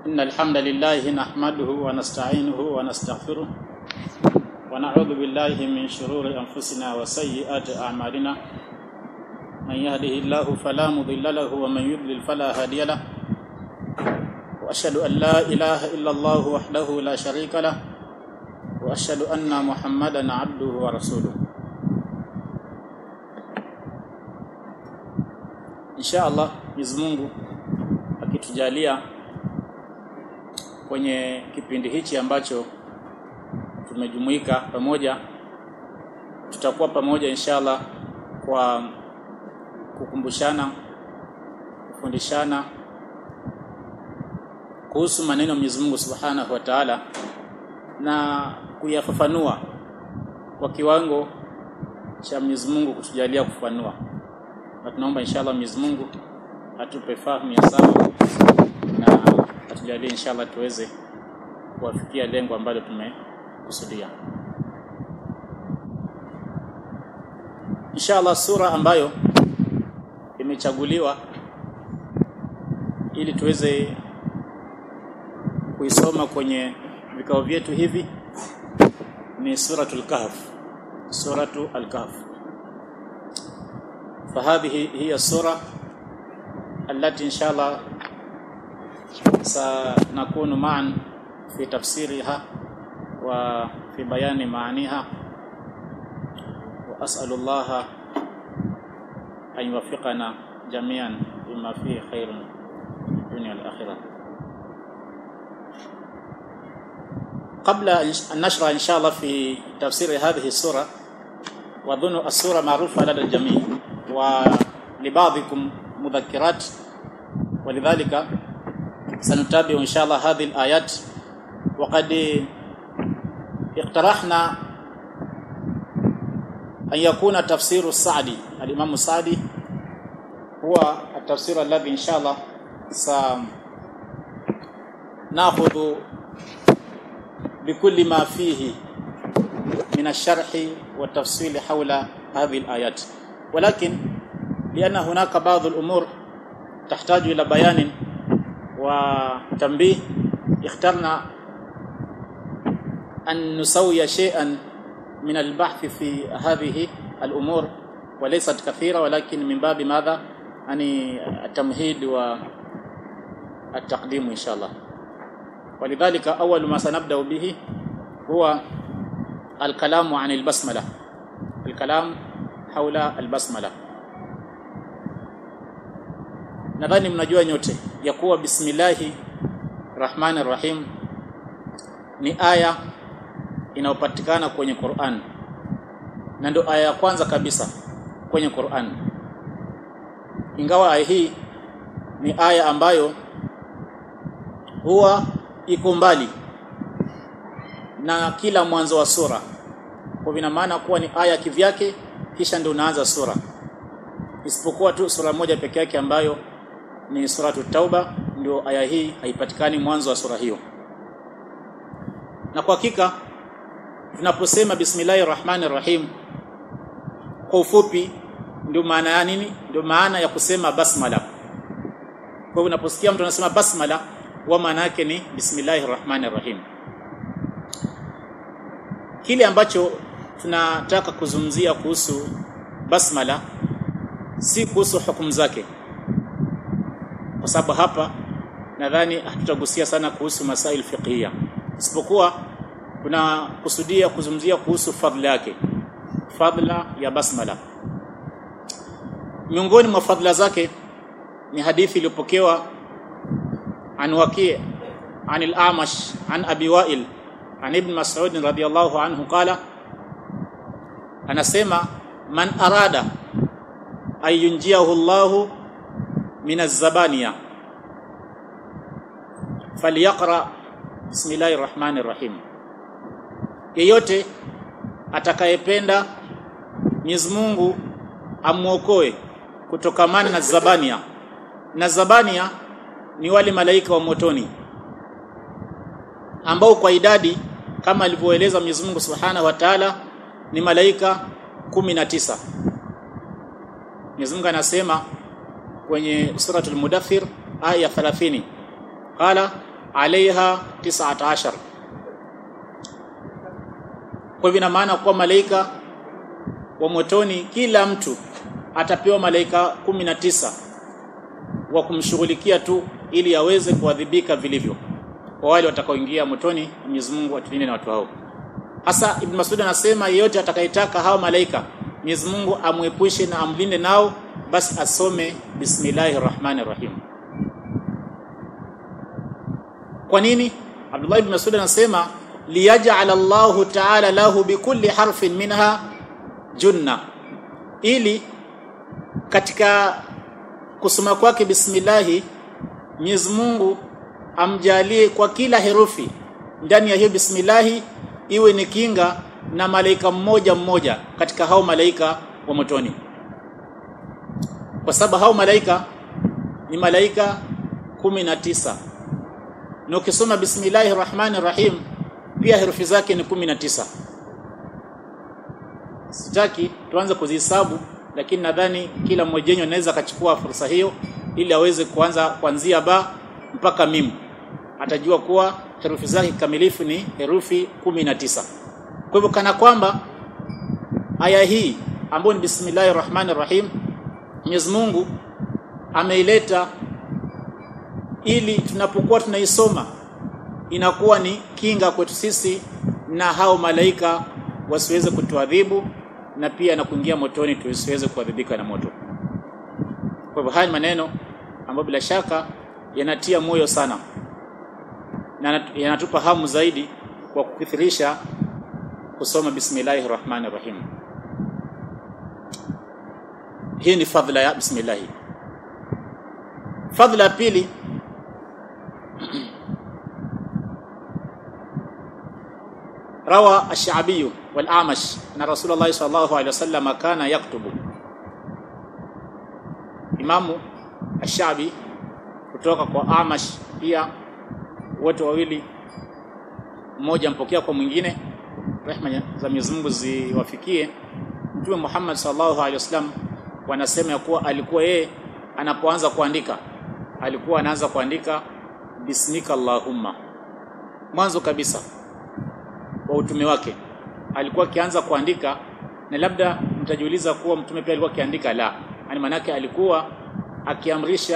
إن الحمد لله نحمده ونستعينه ونستغفره ونعوذ بالله من شرور أنفسنا وسيئات أعمالنا من يهده الله فلا مضل له ومن يضلل فلا هادي له وأشهد أن لا إله إلا الله وحده لا شريك له وأشهد أن محمدا عبده ورسوله insha Allah Mwenyezi Mungu akitujalia kwenye kipindi hichi ambacho tumejumuika pamoja tutakuwa pamoja inshallah kwa kukumbushana kufundishana kuhusu maneno ya Mwenyezi Mungu Subhanahu wa Ta'ala na kuyafafanua kwa kiwango cha Mwenyezi Mungu kutujalia kufafanua na tunaomba inshallah Mwenyezi Mungu atupe fahamu ya sawa na atujalie inshallah tuweze kuwafikia lengo ambalo tumekusudia. Inshallah sura ambayo imechaguliwa ili tuweze kuisoma kwenye vikao vyetu hivi ni suratul kahf suratu al-kahf فهذه هي السورة التي إن شاء الله سنكون معا في تفسيرها وفي بيان معانيها وأسأل الله أن يوفقنا جميعا بما فيه خير الدنيا والآخرة قبل أن نشرع إن شاء الله في تفسير هذه السورة وأظن السورة معروفة لدى الجميع ولبعضكم مذكرات ولذلك سنتابع إن شاء الله هذه الآيات وقد اقترحنا أن يكون تفسير السعدي الإمام السعدي هو التفسير الذي إن شاء الله سنأخذ بكل ما فيه من الشرح والتفصيل حول هذه الآيات ولكن لأن هناك بعض الأمور تحتاج إلى بيان وتنبيه اخترنا أن نسوي شيئا من البحث في هذه الأمور وليست كثيرة ولكن من باب ماذا يعني التمهيد والتقديم إن شاء الله ولذلك أول ما سنبدأ به هو الكلام عن البسملة الكلام حول albasmala nadhani mnajua nyote ya kuwa bismillahi rahmanir rahim ni aya inayopatikana kwenye Qur'an na ndio aya ya kwanza kabisa kwenye Qur'an ingawa aya hii ni aya ambayo huwa iko mbali na kila mwanzo wa sura kwa vina maana kuwa ni aya kivyake kisha ndio unaanza sura isipokuwa tu sura moja peke yake ambayo ni suratu tauba ndio aya hii haipatikani mwanzo wa sura hiyo na kwa hakika tunaposema bismillahir rahmanir rahim kwa ufupi ndio maana ya nini ndio maana ya kusema basmala kwa hiyo unaposikia mtu anasema basmala wa maana yake ni bismillahir rahmanir rahim kile ambacho tunataka kuzungumzia kuhusu basmala si kuhusu hukumu zake kwa sababu hapa nadhani hatutagusia sana kuhusu masail fiqhia isipokuwa kuna kusudia kuzungumzia kuhusu fadhila yake fadhila ya basmala miongoni mwa fadhila zake ni hadithi iliyopokewa an waqi' an al-amash an abi wa'il an ibn mas'ud radiyallahu anhu qala anasema man arada ayunjiahu Allahu min az-zabaniya falyaqra bismillahir rahmanir rahim yeyote atakayependa Mwenyezi Mungu amuokoe kutokamana na zabania na zabania ni wale malaika wa motoni ambao kwa idadi kama alivyoeleza Mwenyezi Mungu Subhanahu wa Ta'ala ni malaika kumi na tisa Mwenyezi Mungu anasema kwenye suratul Mudaththir aya 30 qala alaiha 19 kwa hivyo ina maana kuwa malaika wa motoni kila mtu atapewa malaika 19 wa kumshughulikia tu ili aweze kuadhibika vilivyo kwa wale watakaoingia motoni Mwenyezi Mungu atulinde na watu hao hasa Ibn Mas'ud anasema yeyote atakayetaka hao malaika Mwenyezi Mungu amwepushe na amlinde nao basi asome bismillahir rahmanir rahim kwa nini Abdullah ibn Mas'ud anasema liyaj'al Allah ta'ala lahu bikulli harfin minha junna ili katika kusoma kwake bismillahi Mwenyezi Mungu amjalie kwa kila herufi ndani ya hiyo bismillahi iwe ni kinga na malaika mmoja mmoja katika hao malaika wa motoni kwa sababu hao malaika ni malaika kumi na tisa na ukisoma bismillahir rahmanir rahim pia herufi zake ni kumi na tisa sitaki tuanze kuzihesabu lakini nadhani kila mmoja wenu anaweza akachukua fursa hiyo ili aweze kuanza kuanzia ba mpaka mim atajua kuwa herufi zake kamilifu ni herufi kumi na tisa kwa hivyo kana kwamba aya hii ambayo ni bismillahir rahmanir rahim Mwenyezi Mungu ameileta ili tunapokuwa tunaisoma inakuwa ni kinga kwetu sisi na hao malaika wasiweze kutuadhibu na pia na kuingia motoni tusiweze kuadhibika na moto. Kwa hivyo haya ni maneno ambayo bila shaka yanatia moyo sana na yanatupa hamu zaidi kwa kukithirisha kusoma bismillahir rahmanir rahim. Hii ni fadhila ya bismillah. Fadhila ya pili روى الشعبي والأعمش أن رسول الله صلى الله عليه وسلم كان يكتب إمام الشعبي kutoka kwa Amash pia wote wawili mmoja mpokea kwa mwingine rehma za Mwenyezi Mungu ziwafikie Mtume Muhammad sallallahu alaihi wasallam wanasema ya kuwa alikuwa yeye anapoanza kuandika alikuwa anaanza kuandika bismika allahumma mwanzo kabisa wa utume wake alikuwa akianza kuandika na labda mtajiuliza kuwa mtume pia alikuwa akiandika la yani manake alikuwa akiamrisha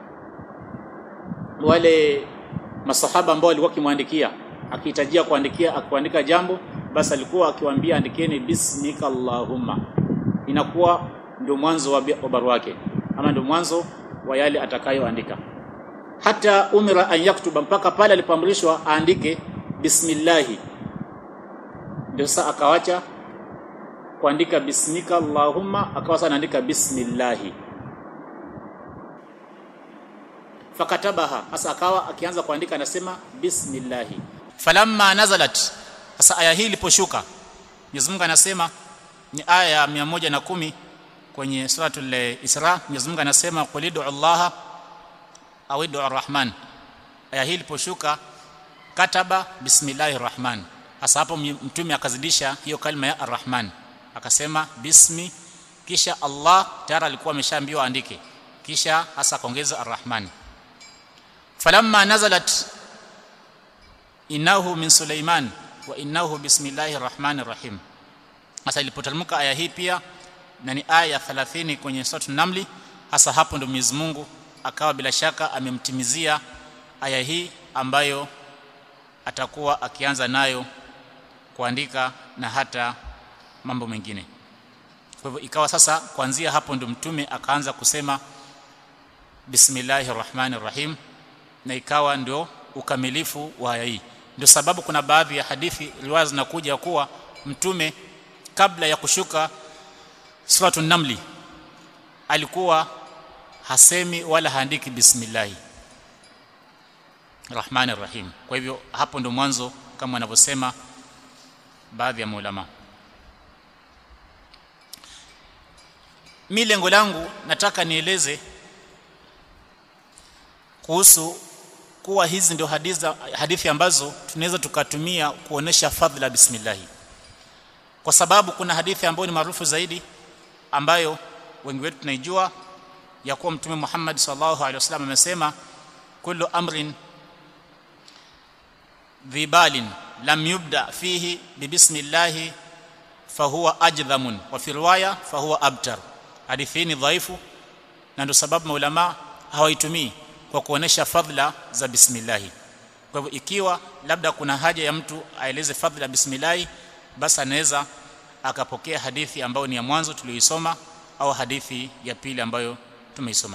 wale masahaba ambao walikuwa kimwandikia akihitajia kuandikia akuandika jambo basi alikuwa akiwaambia andikeni bismika allahumma inakuwa ndio mwanzo wa barua yake ama ndio mwanzo wa yale atakayoandika hata umira an yaktuba mpaka pale alipoamrishwa aandike bismillahi ndio sasa akawacha kuandika bismika allahumma akawa sasa anaandika bismillahi fakatabaha sasa akawa akianza kuandika anasema bismillahi falamma nazalat sasa aya hii iliposhuka Mwenyezi Mungu anasema ni aya ya 110 kwenye suratul Isra Mwenyezi Mungu anasema qulidu Allah au idu arrahman aya hii iliposhuka kataba bismillahir rahman hasa hapo mtume akazidisha hiyo kalima ya arrahman akasema bismi kisha Allah tayari alikuwa ameshaambiwa andike kisha hasa akaongeza arrahman falamma nazalat innahu min Sulaiman wa innahu bismillahir rahmanir rahim hasa ilipoteremka aya hii pia na ni aya ya 30 kwenye sura Namli hasa hapo ndo Mwenyezi Mungu akawa bila shaka amemtimizia aya hii ambayo atakuwa akianza nayo kuandika na hata mambo mengine kwa hivyo ikawa sasa kuanzia hapo ndo mtume akaanza kusema bismillahir rahmanir rahim na ikawa ndio ukamilifu wa aya hii ndio sababu kuna baadhi ya hadithi riwaya zinakuja kuwa mtume kabla ya kushuka suratul namli alikuwa hasemi wala haandiki bismillahi rahmanir rahim kwa hivyo hapo ndo mwanzo kama wanavyosema baadhi ya maulama mi lengo langu nataka nieleze kuhusu kuwa hizi ndio hadithi, hadithi ambazo tunaweza tukatumia kuonesha fadhila bismillahi kwa sababu kuna hadithi ambayo ni maarufu zaidi ambayo wengi wetu tunaijua ya kuwa mtume Muhammad sallallahu alaihi wasallam amesema kullu amrin dhibalin lam yubda fihi bibismillah fahuwa ajdhamun wa fi riwaya fahuwa abtar hadithi ni dhaifu na ndio sababu maulama hawaitumii kwa kuonesha fadhila za bismillah kwa hivyo ikiwa labda kuna haja ya mtu aeleze fadhila bismillah basi anaweza akapokea hadithi ambayo ni ya mwanzo tuliyoisoma au hadithi ya pili ambayo tumeisoma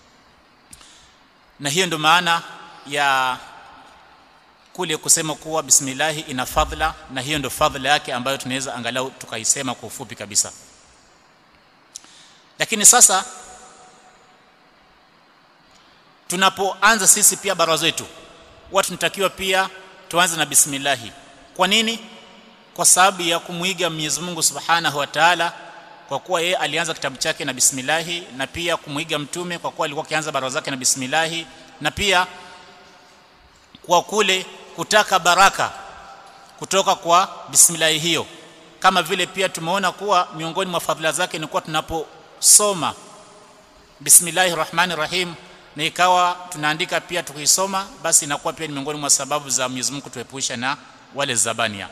na hiyo ndio maana ya kule kusema kuwa bismillah ina fadhila na hiyo ndio fadhila yake ambayo tunaweza angalau tukaisema kwa ufupi kabisa lakini sasa tunapoanza sisi pia bara zetu watu tunatakiwa pia tuanze na bismillah kwa nini kwa sababu ya kumwiga Mwenyezi Mungu Subhanahu wa Ta'ala kwa kuwa yeye alianza kitabu chake na bismillah na pia kumwiga mtume kwa kuwa alikuwa akianza barua zake na bismillah na pia kwa kule kutaka baraka kutoka kwa bismillah hiyo kama vile pia tumeona kuwa miongoni mwa fadhila zake ni kuwa tunaposoma bismillahir rahmanir rahim na ikawa tunaandika pia tukisoma basi inakuwa pia ni miongoni mwa sababu za Mwenyezi Mungu kutuepusha na wale zabania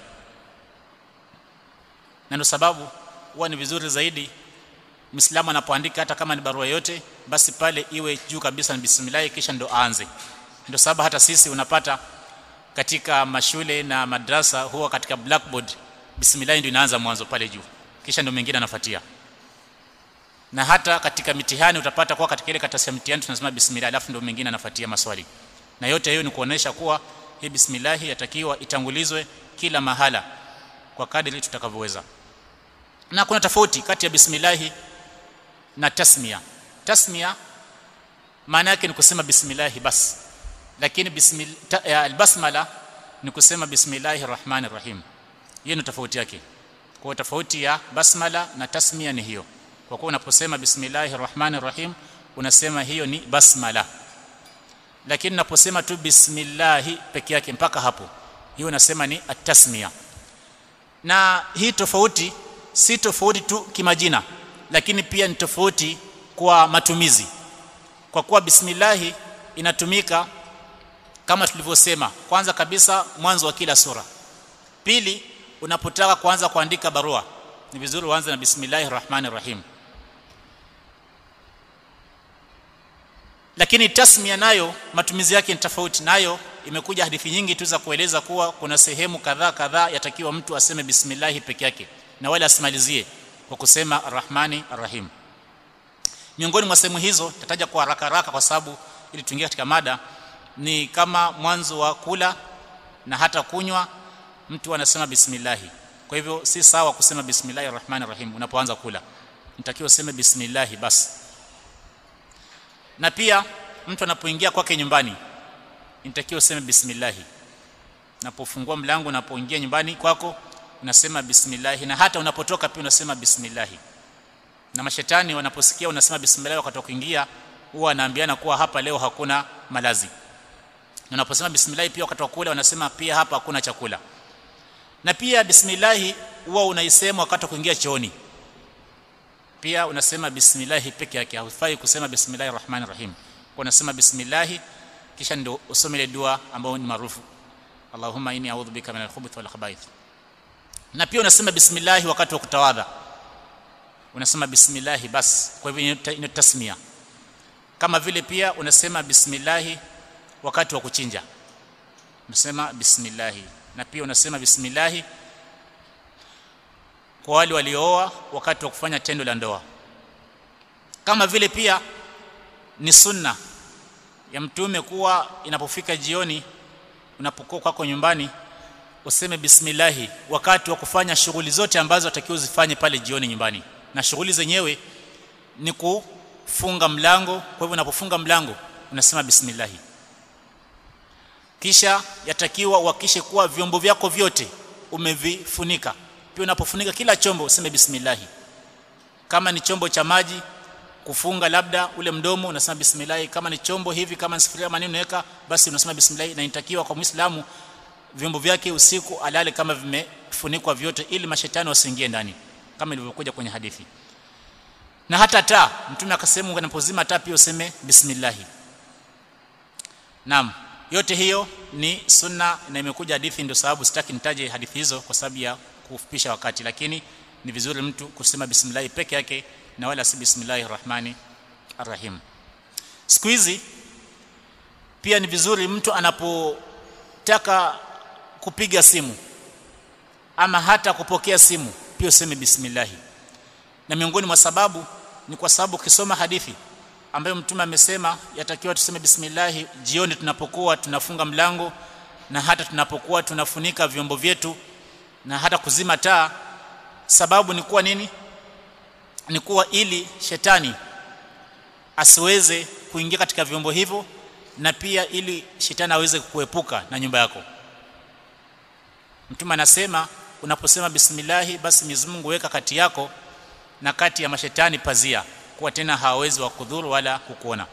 na ndio sababu huwa ni vizuri zaidi Muislamu anapoandika hata kama ni barua yote basi pale iwe juu kabisa ni bismillah kisha ndo aanze ndio sababu hata sisi unapata katika mashule na madrasa huwa katika blackboard bismillah ndio inaanza mwanzo pale juu kisha ndio mengine anafuatia na hata katika mitihani utapata kwa katika ile karatasi ya mtihani tunasema bismillah alafu ndio mengine anafuatia maswali na yote hiyo ni kuonesha kuwa hii bismillah yatakiwa itangulizwe kila mahala kwa kadiri tutakavyoweza na kuna tofauti kati ya bismillah na tasmia tasmia maana yake ni kusema bismillah bas lakini bismillah albasmala ni kusema bismillahir rahmanir rahim hiyo ni tofauti yake kwa tofauti ya basmala na tasmia ni hiyo kwa kuwa unaposema bismillahir rahmanir rahim unasema hiyo ni basmala lakini unaposema tu bismillah peke yake mpaka hapo hiyo unasema ni atasmia na hii tofauti si tofauti tu kimajina lakini pia ni tofauti kwa matumizi kwa kuwa bismillah inatumika kama tulivyosema kwanza kabisa mwanzo wa kila sura pili unapotaka kuanza kuandika barua ni vizuri uanze na bismillahir rahmanir rahim lakini tasmia nayo matumizi yake ni tofauti nayo imekuja hadithi nyingi tu za kueleza kuwa kuna sehemu kadhaa kadhaa yatakiwa mtu aseme bismillah peke yake na wala asimalizie kwa kusema arrahmani arrahim miongoni mwa sehemu hizo tataja kwa haraka haraka kwa sababu ili tuingie katika mada ni kama mwanzo wa kula na hata kunywa mtu anasema bismillah kwa hivyo si sawa kusema bismillahir rahmanir rahim unapoanza kula nitakiwa useme bismillah basi na pia mtu anapoingia kwake nyumbani inatakiwa useme bismillah unapofungua mlango unapoingia nyumbani kwako unasema bismillah na hata unapotoka pia unasema bismillah na mashetani wanaposikia unasema bismillah wakati wa kuingia huwa wanaambiana kuwa hapa leo hakuna malazi na unaposema bismillah pia wakati wa kula wanasema pia hapa hakuna chakula na pia bismillah huwa unaisema wakati wa kuingia chooni pia unasema bismillah peke yake haufai kusema bismillahir rahmanir rahim kwa unasema bismillah kisha ndio usome ile dua ambayo ni maarufu Allahumma inni a'udhu bika minal khubuthi wal khaba'ith na pia unasema bismillah wakati wa kutawadha unasema bismillah bas kwa hivyo ni tasmia kama vile pia unasema bismillah wakati wa kuchinja unasema bismillah na pia unasema bismillah kwa wale waliooa wakati wa kufanya tendo la ndoa kama vile pia ni sunna ya mtume kuwa inapofika jioni unapokuwa kwako nyumbani useme bismillah wakati wa kufanya shughuli zote ambazo atakiwa uzifanye pale jioni nyumbani na shughuli zenyewe ni kufunga mlango kwa hivyo unapofunga mlango unasema bismillah kisha yatakiwa uhakishe kuwa vyombo vyako vyote umevifunika pia unapofunika kila chombo useme bismillah kama ni chombo cha maji kufunga labda ule mdomo unasema bismillah kama ni chombo hivi kama ni sufuria maneno unaweka basi unasema bismillah na inatakiwa kwa muislamu vyombo vyake usiku alale kama vimefunikwa vyote ili mashetani wasiingie ndani kama ilivyokuja kwenye hadithi na hata taa mtume akasema unapozima taa pia useme bismillah naam yote hiyo ni sunna na imekuja hadithi ndio sababu sitaki nitaje hadithi hizo kwa sababu ya kufupisha wakati lakini ni vizuri mtu kusema bismillah peke yake na wala si bismillahir rahmani arrahim siku hizi pia ni vizuri mtu anapotaka kupiga simu ama hata kupokea simu pia useme bismillah na miongoni mwa sababu ni kwa sababu ukisoma hadithi ambayo mtume amesema yatakiwa tuseme bismillah jioni tunapokuwa tunafunga mlango na hata tunapokuwa tunafunika vyombo vyetu na hata kuzima taa sababu ni kuwa nini ni kuwa ili shetani asiweze kuingia katika vyombo hivyo na pia ili shetani aweze kuepuka na nyumba yako mtume anasema unaposema bismillah basi Mwenyezi Mungu weka kati yako na kati ya mashetani pazia kuwa tena hawawezi wakudhuru wala kukuona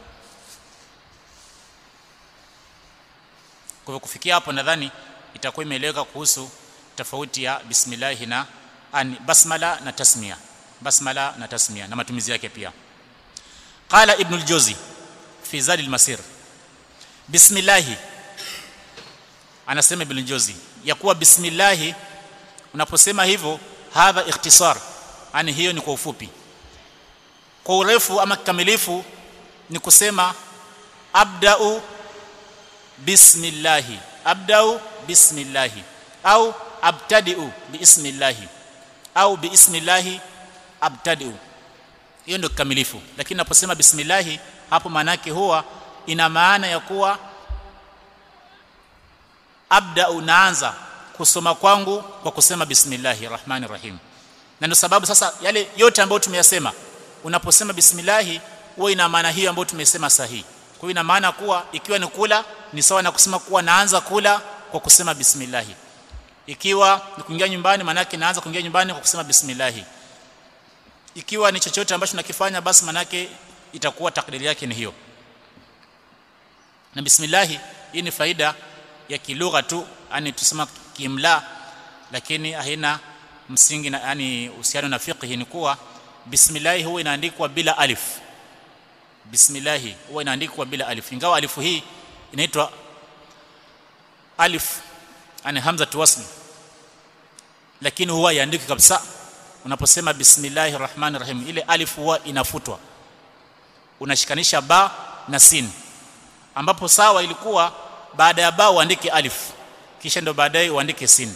kwa hivyo kufikia hapo nadhani itakuwa imeeleweka kuhusu tofauti ya bismillah na ani basmala na tasmia basmala na tasmia na matumizi yake pia qala ibn al-juzi fi zadi al-masir bismillah anasema ibn al-juzi ya kuwa bismillah unaposema hivyo hadha ikhtisar yani hiyo ni kwa ufupi kwa urefu ama kikamilifu ni kusema abda'u bismillah abda'u bismillah au abtadi'u biismillah au biismillah abtadi'u hiyo ndio kikamilifu lakini naposema bismillah hapo maanake huwa ina maana ya kuwa abda'u naanza kusoma kwangu kwa kusema bismillahir rahmanir rahim na ndio sababu sasa yale yote ambayo tumeyasema unaposema bismillah huwa ina maana hiyo ambayo tumesema sahihi kwa hiyo ina maana kuwa ikiwa ni kula ni sawa na kusema kuwa naanza kula kwa kusema bismillah ikiwa ni kuingia nyumbani manake naanza kuingia nyumbani kwa kusema bismillah ikiwa ni chochote ambacho nakifanya basi manake itakuwa takdiri yake ni hiyo na bismillah hii ni faida ya kilugha tu yani tusema kimla lakini haina msingi na yani uhusiano na fiqh ni kuwa bismillah huwa inaandikwa bila alif bismillah huwa inaandikwa bila alif ingawa alifu hii inaitwa alif yani hamza wasl lakini huwa iandiki kabisa unaposema bismillahir rahmanir rahim ile alif huwa inafutwa unashikanisha ba na sin ambapo sawa ilikuwa baada ya ba uandike alif kisha ndo baadaye uandike sin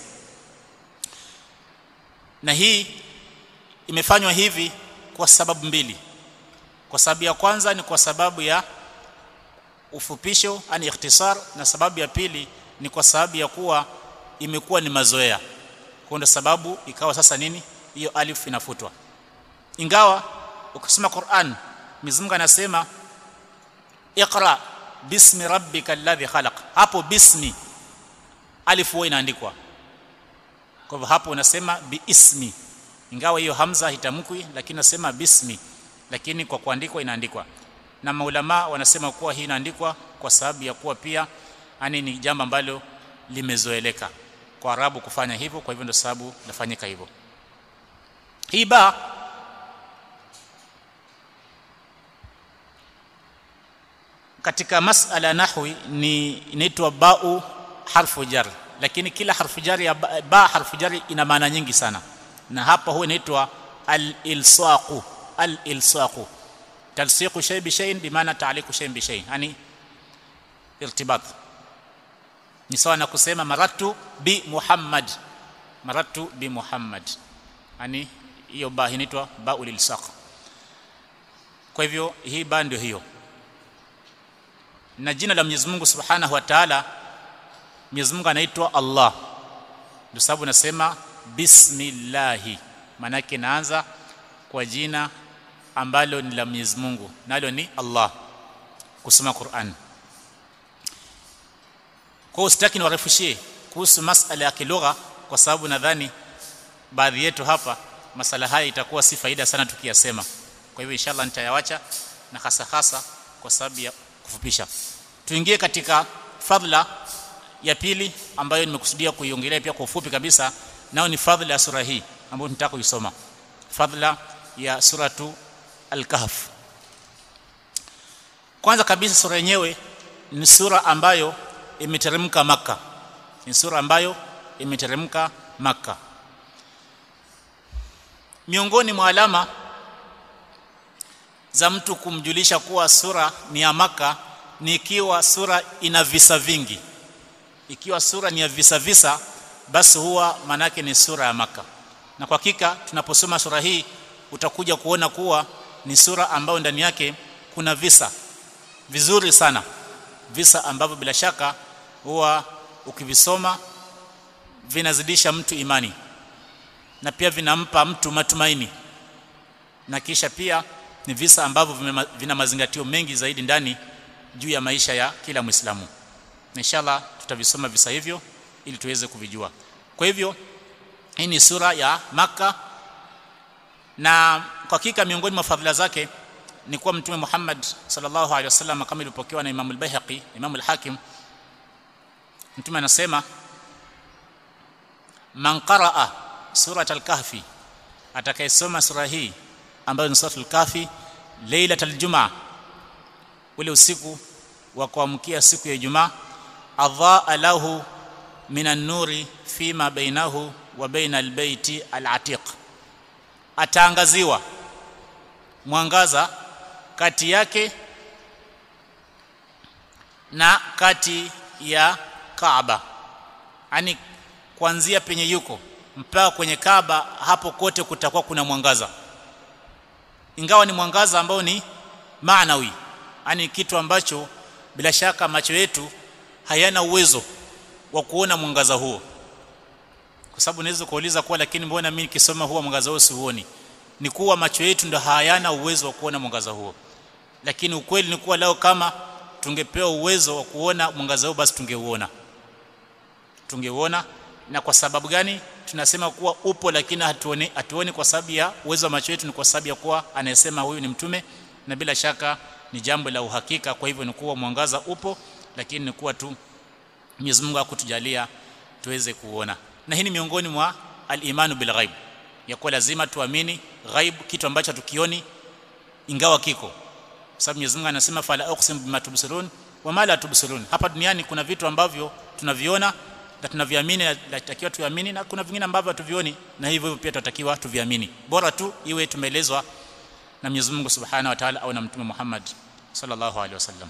na hii imefanywa hivi kwa sababu mbili kwa sababu ya kwanza ni kwa sababu ya ufupisho yani ikhtisar na sababu ya pili ni kwa sababu ya kuwa imekuwa ni mazoea kwa ndo sababu ikawa sasa nini hiyo alif inafutwa ingawa ukisoma Qur'an Mwenyezi Mungu anasema iqra bismi rabbika alladhi khalaq hapo bismi alif huwa inaandikwa kwa hivyo hapo unasema biismi ingawa hiyo hamza hitamkwi lakini nasema bismi lakini kwa kuandikwa inaandikwa na maulama wanasema kuwa hii inaandikwa kwa sababu ya kuwa pia yani ni jambo ambalo limezoeleka kwa arabu kufanya hivyo kwa hivyo ndio sababu nafanyika hivyo hii ba katika masala nahwi ni inaitwa bau harfu jar lakini kila harfu jar ya ba, ba harfu jar ina maana nyingi sana na hapa huwa inaitwa al-ilsaqu al-ilsaqu talsiqu shay bi shay'in bimaana ta'liqu shay'in bi shay'in yani irtibat ni sawa na kusema maratu bi Muhammad maratu bi Muhammad yani hiyo ba inaitwa baul ilsaq kwa hivyo hii ba ndio hiyo na jina la Mwenyezi Mungu Subhanahu wa Ta'ala Mwenyezi Mungu anaitwa Allah ndio sababu nasema bismillahi maana yake naanza kwa jina ambalo ni la Mwenyezi Mungu nalo ni Allah kusoma Qur'an kwa hiyo sitaki niwarefushie kuhusu masala ya kilugha kwa sababu nadhani baadhi yetu hapa masala haya itakuwa si faida sana tukiyasema kwa hivyo inshallah nitayawacha na hasa hasa kwa sababu ya kufupisha tuingie katika fadhila ya pili ambayo nimekusudia kuiongelea pia kwa ufupi kabisa nao ni fadhila ya sura hii ambayo nitaka kuisoma fadhila ya suratu al-kahf kwanza kabisa sura yenyewe ni sura ambayo imeteremka maka ni sura ambayo imeteremka maka miongoni mwa alama za mtu kumjulisha kuwa sura ni ya maka ni ikiwa sura ina visa vingi ikiwa sura ni ya visa visa basi huwa manake ni sura ya maka na kwa hakika tunaposoma sura hii utakuja kuona kuwa ni sura ambayo ndani yake kuna visa vizuri sana visa ambavyo bila shaka huwa ukivisoma vinazidisha mtu imani na pia vinampa mtu matumaini na kisha pia ni visa ambavyo vina mazingatio mengi zaidi ndani juu ya maisha ya kila Muislamu. Inshallah tutavisoma visa hivyo ili tuweze kuvijua. Kwa hivyo hii ni sura ya Maka na kwa hakika miongoni mwa fadhila zake ni kuwa Mtume Muhammad sallallahu alaihi wasallam kama ilipokewa na Imam al-Baihaqi, Imam al-Hakim Mtume anasema man qaraa surat al-Kahfi atakayesoma sura hii ambayo ni suratul Kahfi lailatul Jumaa ule usiku wa kuamkia siku ya Ijumaa adhaa lahu minan nuri fima bainahu wa baina albayti alatiq ataangaziwa mwangaza kati yake na kati ya Kaaba yani kuanzia penye yuko mpaka kwenye Kaaba hapo kote kutakuwa kuna mwangaza ingawa ni mwangaza ambao ni maanawi yani kitu ambacho bila shaka macho yetu hayana uwezo wa kuona mwangaza huo kwa sababu naweza kuuliza kwa lakini mbona mimi nikisoma huo mwangaza huo siuoni ni kuwa macho yetu ndo hayana uwezo wa kuona mwangaza huo lakini ukweli ni kuwa leo kama tungepewa uwezo wa kuona mwangaza huo basi tungeuona tungeuona na kwa sababu gani tunasema kuwa upo lakini hatuoni hatuoni kwa sababu ya uwezo wa macho yetu ni kwa sababu ya kuwa anayesema huyu ni mtume na bila shaka ni jambo la uhakika kwa hivyo ni kuwa mwangaza upo lakini ni kuwa tu Mwenyezi Mungu akutujalia tuweze kuona na hii ni miongoni mwa al-imanu bil ghaib ya kuwa lazima tuamini ghaib kitu ambacho tukioni ingawa kiko sababu Mwenyezi Mungu anasema fala uqsim bima tubsirun wa ma la tubsirun hapa duniani kuna vitu ambavyo tunaviona na tunaviamini na tunatakiwa tuamini na kuna vingine ambavyo hatuvioni na hivyo hivyo pia tunatakiwa tuviamini bora tu iwe tumeelezwa na Mwenyezi Mungu Subhanahu wa Ta'ala au na Mtume Muhammad sallallahu alaihi wasallam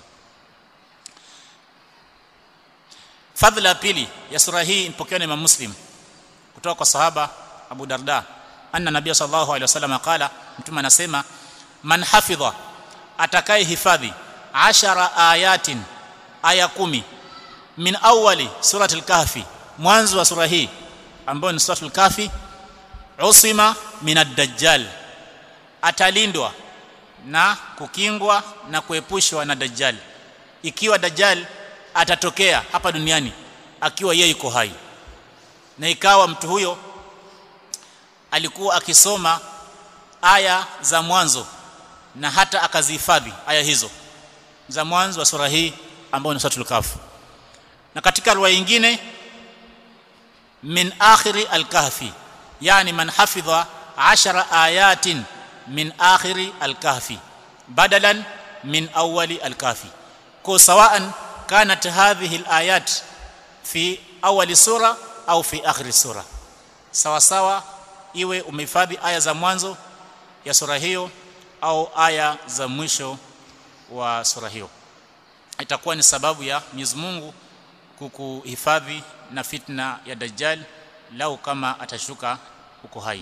fadhila pili ya sura hii ipokewa na Imam Muslim kutoka kwa sahaba Abu Darda anna nabiy sallallahu alaihi wasallam qala mtume anasema man hafidha atakaye hifadhi ashara ayatin aya kumi min awali suratul kahfi mwanzo wa sura hii ambayo ni suratul kahfi usima min ad-dajjal atalindwa na kukingwa na kuepushwa na dajjal ikiwa dajjal atatokea hapa duniani akiwa yeye yuko hai na ikawa mtu huyo alikuwa akisoma aya za mwanzo na hata akazihifadhi aya hizo za mwanzo wa sura hii ambayo ni suratul kahf na katika riwaya nyingine min akhiri al-kahfi yani man hafidha 10 ayatin min akhiri al-kahfi badalan min awwali al-kahfi kwa sawaan kanat hadhihi al-ayat fi awali sura au fi akhiri sura sawa sawa iwe umehifadhi aya za mwanzo ya sura hiyo au aya za mwisho wa sura hiyo itakuwa ni sababu ya Mwenyezi Mungu kukuhifadhi na fitna ya dajjal lau kama atashuka uko hai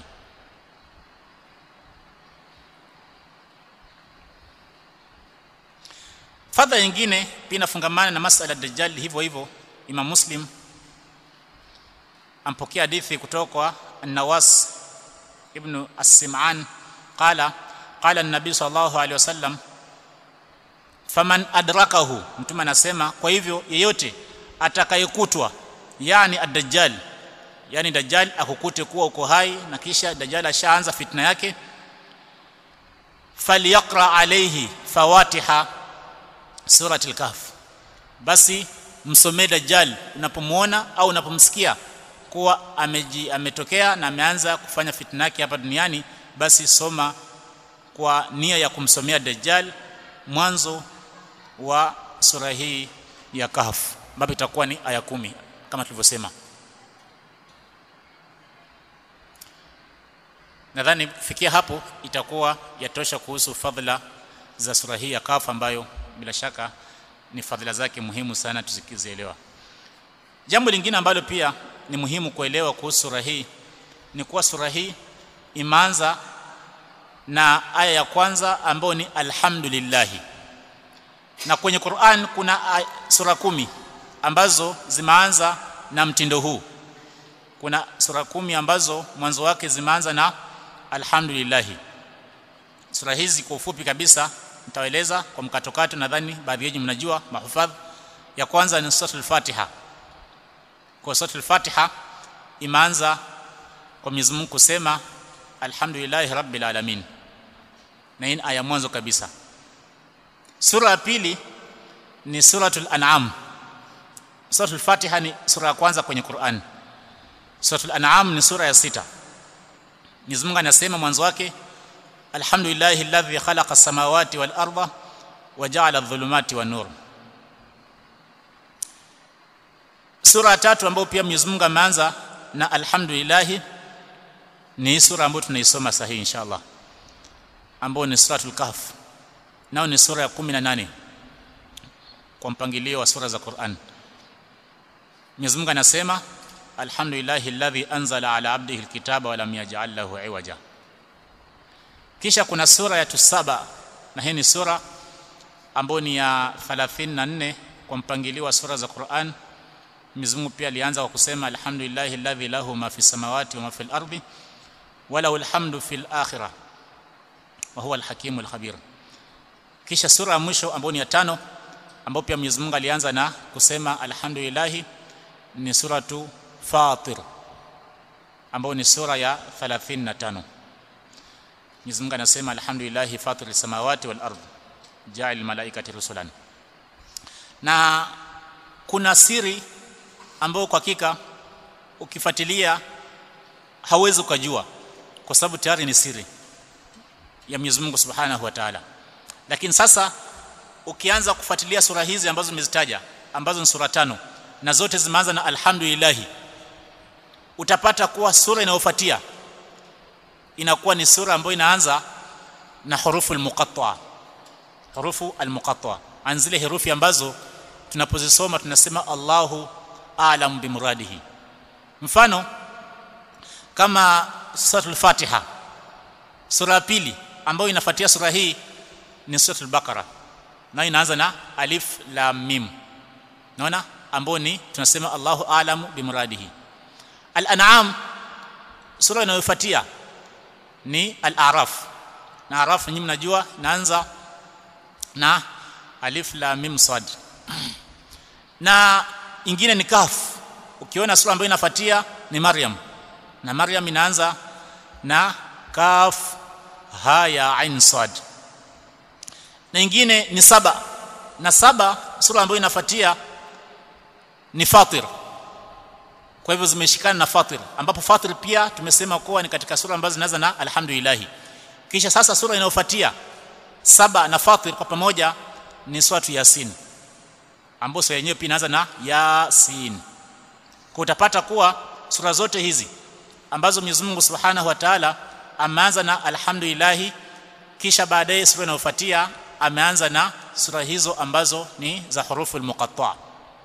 fadha nyingine pia inafungamana na masala ya dajjal hivyo hivyo Imam Muslim ampokea hadithi kutoka kwa An-Nawas ibn As-Sim'an qala qala an-nabi sallallahu alaihi wasallam faman adrakahu mtume anasema kwa hivyo yeyote atakayekutwa yani ad-dajjal yani dajjal akukute kuwa uko hai na kisha dajjal ashaanza fitna yake falyaqra alayhi fawatiha suratul kahf basi msomee dajjal unapomuona au unapomsikia kuwa ameji, ametokea na ameanza kufanya fitna yake hapa duniani basi soma kwa nia ya kumsomea dajjal mwanzo wa sura hii ya kahf ambapo itakuwa ni aya kumi kama tulivyosema nadhani fikia hapo itakuwa yatosha kuhusu fadhila za sura hii ya Kahf ambayo bila shaka ni fadhila zake muhimu sana tuzikizielewa jambo lingine ambalo pia ni muhimu kuelewa kuhusu sura hii ni kuwa sura hii imeanza na aya ya kwanza ambayo ni alhamdulillah na kwenye Qur'an kuna sura kumi ambazo zimeanza na mtindo huu kuna sura kumi ambazo mwanzo wake zimeanza na alhamdulillah sura hizi kwa ufupi kabisa nitaeleza kwa mkatokato nadhani baadhi yenu mnajua mahufadh ya kwanza ni suratul fatiha kwa suratul fatiha imeanza kwa Mwenyezi Mungu kusema alhamdulillah rabbil alamin na hii aya mwanzo kabisa sura ya pili ni suratul an'am suratul fatiha ni sura ya kwanza kwenye Qur'an suratul an'am ni sura ya sita Mwenyezi Mungu anasema mwanzo wake alhamdulillahi alladhi khalaqa as-samawati wal arda wa ja'ala adh-dhulumati wan nur sura ya tatu ambayo pia Mwenyezi Mungu ameanza na alhamdulillah ni sura ambayo tunaisoma sahihi inshallah ambayo ni suratul kahf nao ni sura ya 18 kwa mpangilio wa sura za Qur'an Mwenyezi Mungu anasema alhamdulillahi alladhi anzala ala abdihi alkitaba wa lam yaj'al lahu iwaja kisha kuna sura ya tusaba na hii ni sura ambayo ni ya 34 kwa mpangilio wa sura za Qur'an Mwenyezi Mungu pia alianza kwa kusema alhamdulillahi alladhi lahu ma fi samawati wa ma fil ardi wa lahu alhamdu fil akhirah wa huwa alhakimul khabir kisha sura ya mwisho ambayo ni ya tano ambayo pia Mwenyezi Mungu alianza na kusema alhamdulillahi ni suratu Fatir ambayo ni sura ya 35 Mwenyezi Mungu anasema alhamdulillah fatir samawati wal ard ja'al malaikati rusulan na kuna siri ambayo kwa hakika ukifuatilia hauwezi ukajua kwa sababu tayari ni siri ya Mwenyezi Mungu Subhanahu wa Ta'ala lakini sasa ukianza kufuatilia sura hizi ambazo nimezitaja ambazo ni sura tano na zote zimeanza na alhamdulillah utapata kuwa sura inayofuatia inakuwa ni sura ambayo inaanza na hurufu almuqatta hurufu almuqatta an zile herufi ambazo tunapozisoma tunasema Allahu a'lam bimuradihi mfano kama suratul fatiha sura ya pili ambayo inafuatia sura hii ni suratul baqara na inaanza na alif lam mim naona ambayo ni tunasema Allahu a'lamu bimuradihi al-an'am sura inayofuatia ni al-a'raf na araf nyinyi mnajua naanza na alif lam mim sad na ingine ni kaf ukiona sura ambayo inafuatia ni maryam na maryam inaanza na kaf ha ya ain sad na ingine ni saba na saba sura ambayo inafuatia ni fatir kwa hivyo zimeshikana na fatir ambapo fatir pia tumesema kuwa ni katika sura ambazo zinaanza na alhamdulillah kisha sasa sura inayofuatia saba na fatir kwa pamoja ni suratu yasin ambayo sura yenyewe pia inaanza na yasin kwa utapata kuwa sura zote hizi ambazo Mwenyezi Mungu Subhanahu wa Ta'ala ameanza na alhamdulillah kisha baadaye sura inayofuatia ameanza na sura hizo ambazo ni za hurufu almuqatta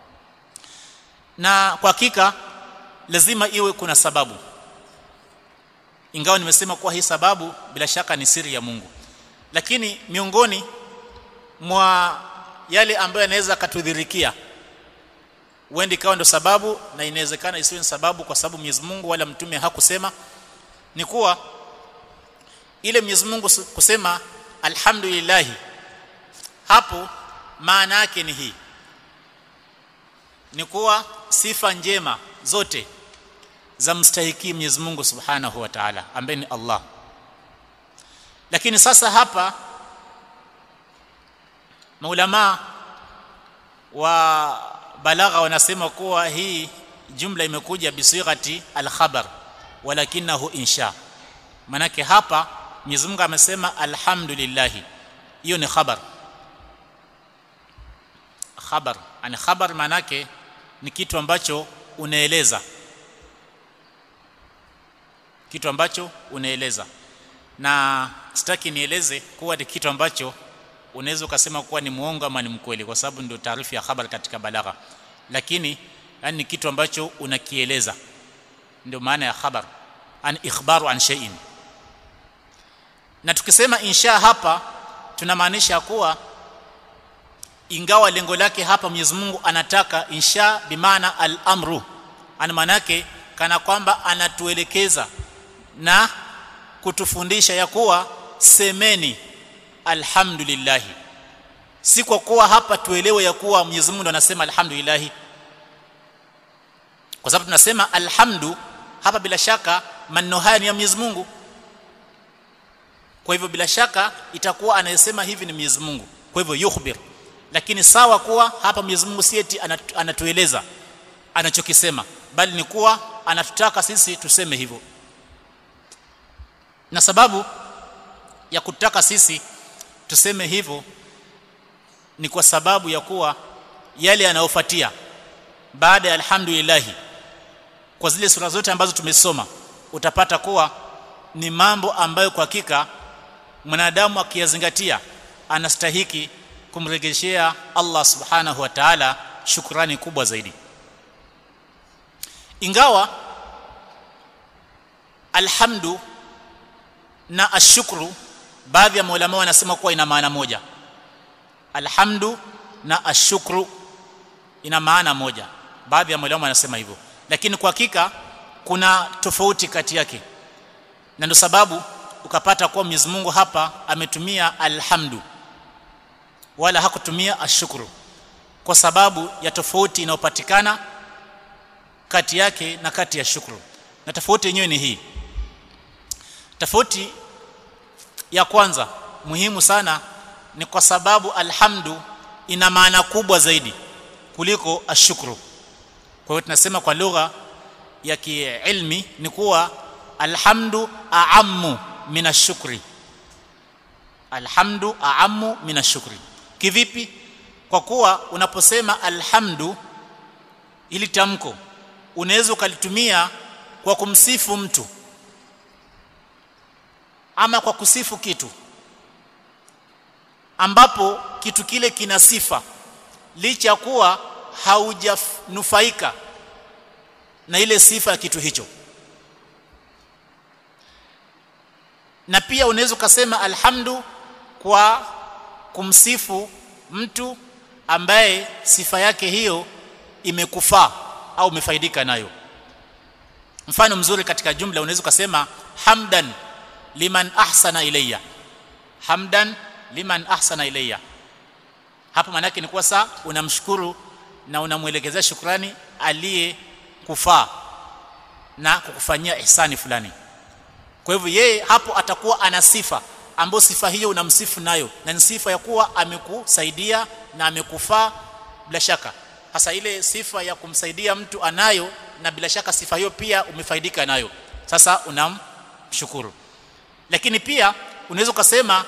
na kwa hakika lazima iwe kuna sababu ingawa nimesema kuwa hii sababu bila shaka ni siri ya Mungu lakini miongoni mwa yale ambayo yanaweza katudhirikia uende ikawa ndo sababu na inawezekana isiwe sababu kwa sababu Mwenyezi Mungu wala mtume hakusema ni kuwa ile Mwenyezi Mungu kusema alhamdulillah hapo maana yake ni hii ni kuwa sifa njema zote za mstahiki Mwenyezi Mungu Subhanahu wa Ta'ala ambaye ni Allah lakini sasa hapa maulama wa balagha wanasema kuwa hii jumla imekuja bisighati al-khabar walakinahu insha manake hapa Mwenyezi Mungu amesema alhamdulillah hiyo ni khabar khabar ani khabar manake ni kitu ambacho unaeleza kitu ambacho unaeleza na sitaki nieleze kuwa ni kitu ambacho unaweza ukasema kuwa ni muongo ama ni mkweli kwa sababu ndio taarifa ya habari katika balagha lakini yani ni kitu ambacho unakieleza ndio maana ya khabar an ikhbaru an shay'in na tukisema insha hapa tunamaanisha kuwa ingawa lengo lake hapa Mwenyezi Mungu anataka insha bimaana al-amru ana maana yake kana kwamba anatuelekeza na kutufundisha ya kuwa semeni alhamdulillah si kwa kuwa hapa tuelewe ya kuwa Mwenyezi Mungu anasema alhamdulillah kwa sababu tunasema alhamdu hapa bila shaka maneno haya ni ya Mwenyezi Mungu kwa hivyo bila shaka itakuwa anayesema hivi ni Mwenyezi Mungu kwa hivyo yukhbir lakini sawa kuwa hapa Mwenyezi Mungu si eti anatueleza anachokisema bali ni kuwa anatutaka sisi tuseme hivyo na sababu ya kutaka sisi tuseme hivyo ni kwa sababu ya kuwa yale yanayofuatia baada ya alhamdulillah kwa zile sura zote ambazo tumesoma utapata kuwa ni mambo ambayo kwa hakika mwanadamu akiyazingatia anastahiki kumregeshea Allah subhanahu wa ta'ala shukrani kubwa zaidi ingawa alhamdu na ashukru baadhi ya maulama wanasema kuwa ina maana moja alhamdu na ashukru ina maana moja baadhi ya maulama wanasema hivyo lakini kwa hakika kuna tofauti kati yake na ndio sababu ukapata kuwa Mwenyezi Mungu hapa ametumia alhamdu wala hakutumia ashukuru kwa sababu ya tofauti inayopatikana kati yake na kati ya shukuru na tofauti yenyewe ni hii tofauti ya kwanza muhimu sana ni kwa sababu alhamdu ina maana kubwa zaidi kuliko ashukuru kwa hiyo tunasema kwa lugha ya kiilmi ni kuwa alhamdu a'ammu min ashukri alhamdu a'ammu min ashukri kivipi kwa kuwa unaposema alhamdu ili tamko unaweza ukalitumia kwa kumsifu mtu ama kwa kusifu kitu ambapo kitu kile kina sifa licha kuwa haujanufaika na ile sifa ya kitu hicho na pia unaweza ukasema alhamdu kwa kumsifu mtu ambaye sifa yake hiyo imekufaa au umefaidika nayo mfano mzuri katika jumla unaweza ukasema hamdan liman ahsana ilayya hamdan liman ahsana ilayya hapa maana yake ni kwa saa unamshukuru na unamwelekezea shukrani aliye kufaa na kukufanyia ihsani fulani kwa hivyo yeye hapo atakuwa ana sifa ambayo sifa hiyo unamsifu nayo na ni sifa ya kuwa amekusaidia na amekufaa bila shaka hasa ile sifa ya kumsaidia mtu anayo na bila shaka sifa hiyo pia umefaidika nayo sasa unamshukuru lakini pia unaweza ukasema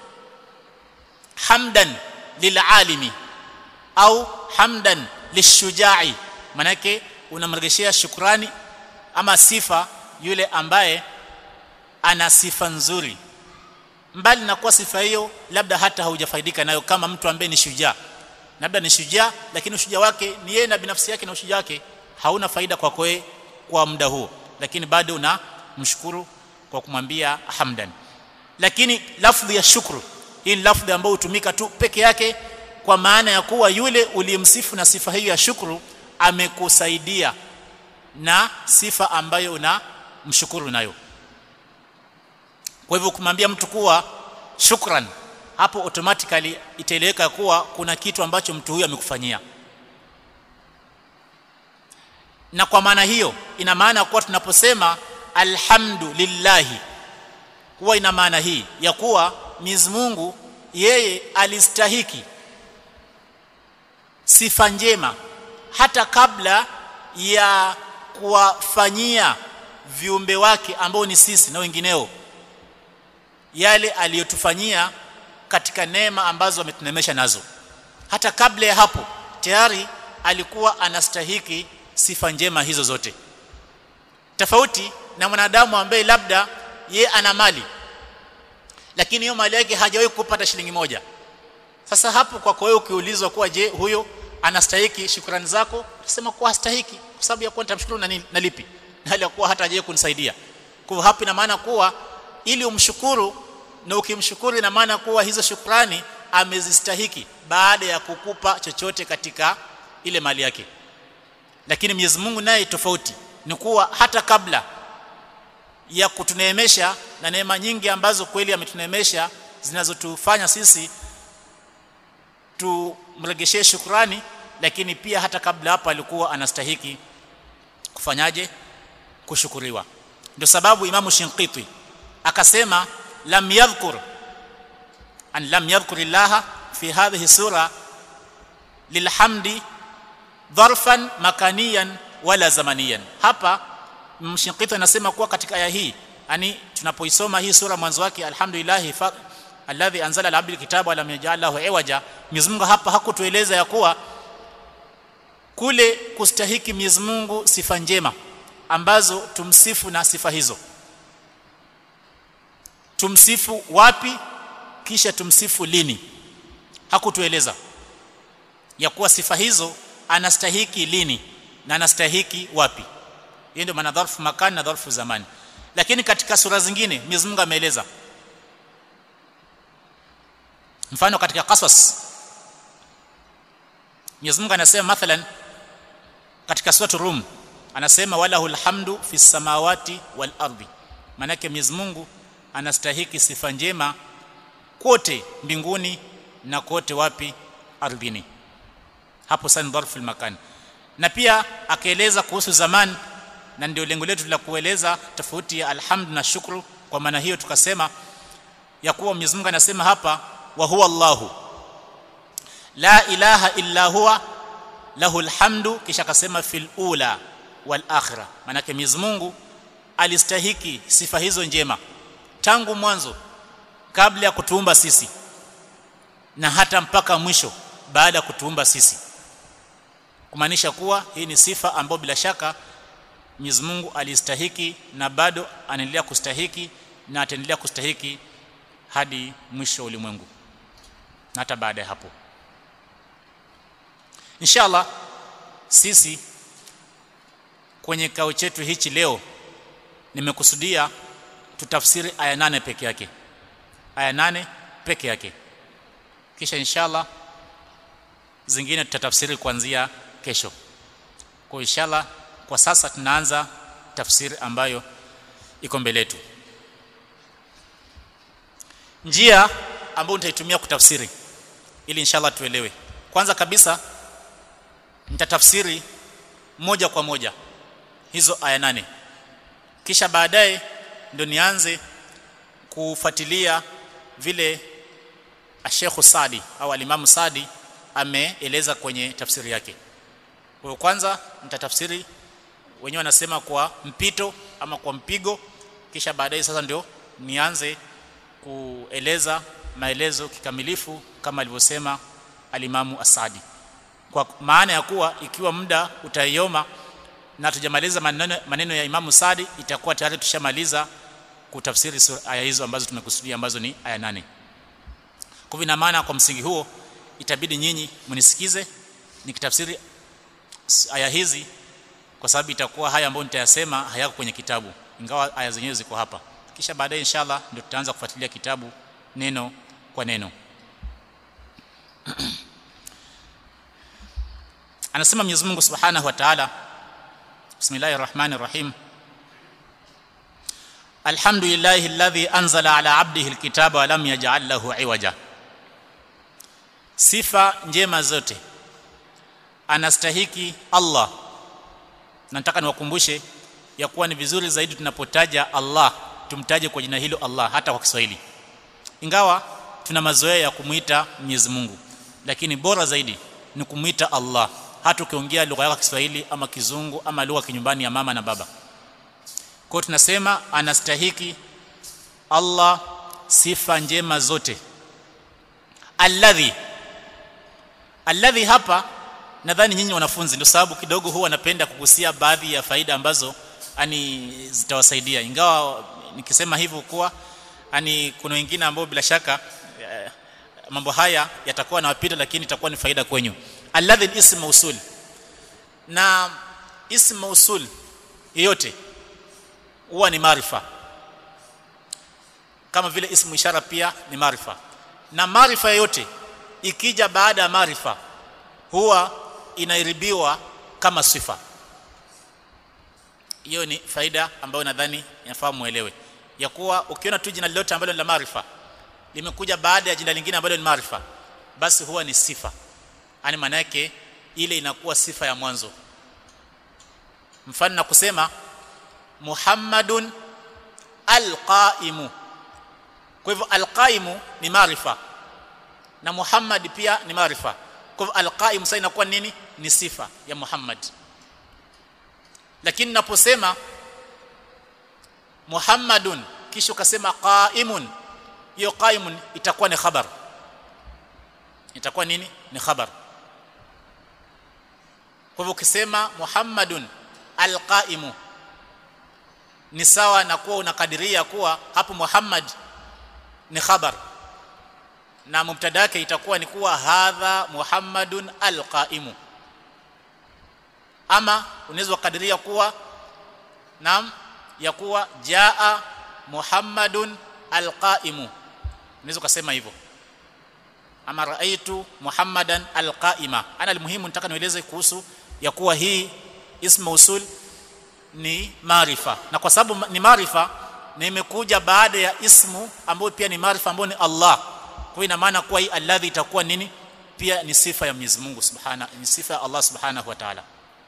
hamdan lilalimi au hamdan lishujai manake unamregeshea shukrani ama sifa yule ambaye ana sifa nzuri mbali na kuwa sifa hiyo labda hata haujafaidika nayo kama mtu ambaye ni shujaa labda ni shujaa lakini ushujaa wake ni yeye na binafsi yake na ushujaa wake hauna faida kwako kwa, kwa muda huo lakini bado unamshukuru kwa kumwambia hamdan lakini lafdhi ya shukru hii ni lafdhi ambayo hutumika tu peke yake kwa maana ya kuwa yule uliyemsifu na sifa hiyo ya shukru amekusaidia na sifa ambayo unamshukuru nayo kwa hivyo kumwambia mtu kuwa shukran hapo automatically itaeleweka kuwa kuna kitu ambacho mtu huyo amekufanyia na kwa maana hiyo ina maana kuwa tunaposema alhamdulillahi huwa ina maana hii ya kuwa Mwenyezi Mungu yeye alistahiki sifa njema hata kabla ya kuwafanyia viumbe wake ambao ni sisi na wengineo yale aliyotufanyia katika neema ambazo ametunemesha nazo hata kabla ya hapo tayari alikuwa anastahiki sifa njema hizo zote tofauti na mwanadamu ambaye labda ye ana mali lakini hiyo mali yake hajawahi kupata shilingi moja sasa hapo kwa wewe ukiulizwa kuwa je huyo anastahiki shukrani zako utasema kuwa hastahiki kwa sababu ya kuwa nitamshukuru na, na lipi na hali ya kuwa hata hajawahi kunisaidia kwa hapo ina maana kuwa ili umshukuru na ukimshukuru ina maana kuwa hizo shukrani amezistahiki baada ya kukupa chochote katika ile mali yake lakini Mwenyezi Mungu naye tofauti ni kuwa hata kabla ya kutuneemesha na neema nyingi ambazo kweli ametuneemesha zinazotufanya sisi tumregeshee shukrani lakini pia hata kabla hapa alikuwa anastahiki kufanyaje kushukuriwa ndio sababu imamu Shinqiti akasema lam yadhkur an lam yadhkur illaha fi hadhihi sura lilhamdi dharfan makaniyan wala zamaniyan hapa mshinqiti anasema kuwa katika aya hii yani tunapoisoma hii sura mwanzo wake alhamdulillah alladhi anzala ala abdil kitaba wa lam yaj'al lahu iwaja Mwenyezi Mungu hapa hakutueleza ya kuwa kule kustahiki Mwenyezi Mungu sifa njema ambazo tumsifu na sifa hizo tumsifu wapi kisha tumsifu lini hakutueleza ya kuwa sifa hizo anastahiki lini na anastahiki wapi hiyo ndio maana dharfu makani na dharfu zamani lakini katika sura zingine Mwenyezi Mungu ameeleza mfano katika qasas Mwenyezi Mungu anasema mathalan katika sura Rum anasema walahul hamdu fi samawati wal ardi manake Mwenyezi Mungu anastahiki sifa njema kote mbinguni na kote wapi ardhini hapo sana dharfu makan na pia akaeleza kuhusu zaman na ndio lengo letu la kueleza tofauti ya alhamd na shukru kwa maana hiyo tukasema ya kuwa Mwenyezi Mungu anasema hapa wa huwa Allahu la ilaha illa huwa lahu alhamdu kisha akasema fil ula wal akhirah maana yake Mwenyezi Mungu alistahiki sifa hizo njema tangu mwanzo kabla ya kutuumba sisi na hata mpaka mwisho baada ya kutuumba sisi kumaanisha kuwa hii ni sifa ambayo bila shaka Mwenyezi Mungu alistahiki na bado anaendelea kustahiki na ataendelea kustahiki hadi mwisho wa ulimwengu na hata baada ya hapo inshallah sisi kwenye kao chetu hichi leo nimekusudia tutafsiri aya nane peke yake aya nane peke yake kisha inshallah zingine tutatafsiri kuanzia kesho kwa inshallah kwa sasa tunaanza tafsiri ambayo iko mbele yetu njia ambayo nitaitumia kutafsiri ili inshallah tuelewe kwanza kabisa nitatafsiri moja kwa moja hizo aya nane kisha baadaye ndio nianze kufuatilia vile Sheikh Sadi au Alimamu Sadi ameeleza kwenye tafsiri yake. Kwa kwanza nitatafsiri wenyewe wanasema kwa mpito ama kwa mpigo kisha baadaye sasa ndio nianze kueleza maelezo kikamilifu kama alivyosema Alimamu Asadi. Kwa maana ya kuwa ikiwa muda utaioma na tujamaliza maneno, maneno ya Imamu Sadi itakuwa tayari tushamaliza kutafsiri aya hizo ambazo tumekusudia ambazo ni aya nane. Kwa hivyo maana kwa msingi huo itabidi nyinyi mnisikize nikitafsiri aya hizi kwa sababu itakuwa haya ambayo nitayasema hayako kwenye kitabu ingawa aya zenyewe ziko hapa. Kisha baadaye inshallah ndio tutaanza kufuatilia kitabu neno kwa neno. Anasema Mwenyezi Mungu Subhanahu wa Ta'ala Bismillahir Rahmanir Rahim Alhamdulillahi alladhi anzala ala 'abdihi alkitaba wa lam yaj'al lahu 'iwaja Sifa njema zote anastahiki Allah nataka niwakumbushe ya kuwa ni vizuri zaidi tunapotaja Allah tumtaje kwa jina hilo Allah hata kwa Kiswahili ingawa tuna mazoea ya kumuita Mwenyezi Mungu lakini bora zaidi ni kumuita Allah hata ukiongea lugha yako Kiswahili ama Kizungu ama lugha kinyumbani ya mama na baba kwa tunasema anastahiki Allah sifa njema zote alladhi alladhi hapa nadhani nyinyi wanafunzi ndio sababu kidogo huwa napenda kugusia baadhi ya faida ambazo ani zitawasaidia ingawa nikisema hivyo kuwa ani kuna wengine ambao bila shaka eh, mambo haya yatakuwa nawapita lakini itakuwa ni faida kwenyu alladhi ism mausul na ism mausul yote huwa ni maarifa kama vile ismu ishara pia ni maarifa na maarifa yote ikija baada ya maarifa huwa inairibiwa kama sifa hiyo ni faida ambayo nadhani inafaa muelewe ya kuwa ukiona tu jina lolote ambalo ni la maarifa limekuja baada ya jina lingine ambalo ni maarifa basi huwa ni sifa yani maana yake ile inakuwa sifa ya mwanzo mfano na kusema Muhammadun alqaimu kwa hivyo alqaimu ni maarifa na Muhammad pia ni maarifa kwa hivyo alqaimu sasa inakuwa nini ni sifa ya Muhammad lakini naposema Muhammadun kisha ukasema qaimun hiyo qaimun itakuwa ni khabar itakuwa nini ni khabar kwa hivyo ukisema Muhammadun alqaimu ni sawa na kuwa unakadiria kuwa hapo Muhammad ni khabar na mubtada yake itakuwa ni kuwa hadha Muhammadun alqaimu ama unaweza kukadiria kuwa naam ya kuwa jaa Muhammadun alqaimu unaweza kusema hivyo ama raaitu Muhammadan alqaima ana almuhimu nataka nieleze kuhusu ya kuwa hii ismu usul ni maarifa na kwa sababu ni maarifa na imekuja baada ya ismu ambayo pia ni maarifa ambayo ni Allah kwa ina maana kuwa hii alladhi itakuwa nini pia ni sifa ya Mwenyezi Mungu Subhana ni sifa ya Allah Subhanahu wa Ta'ala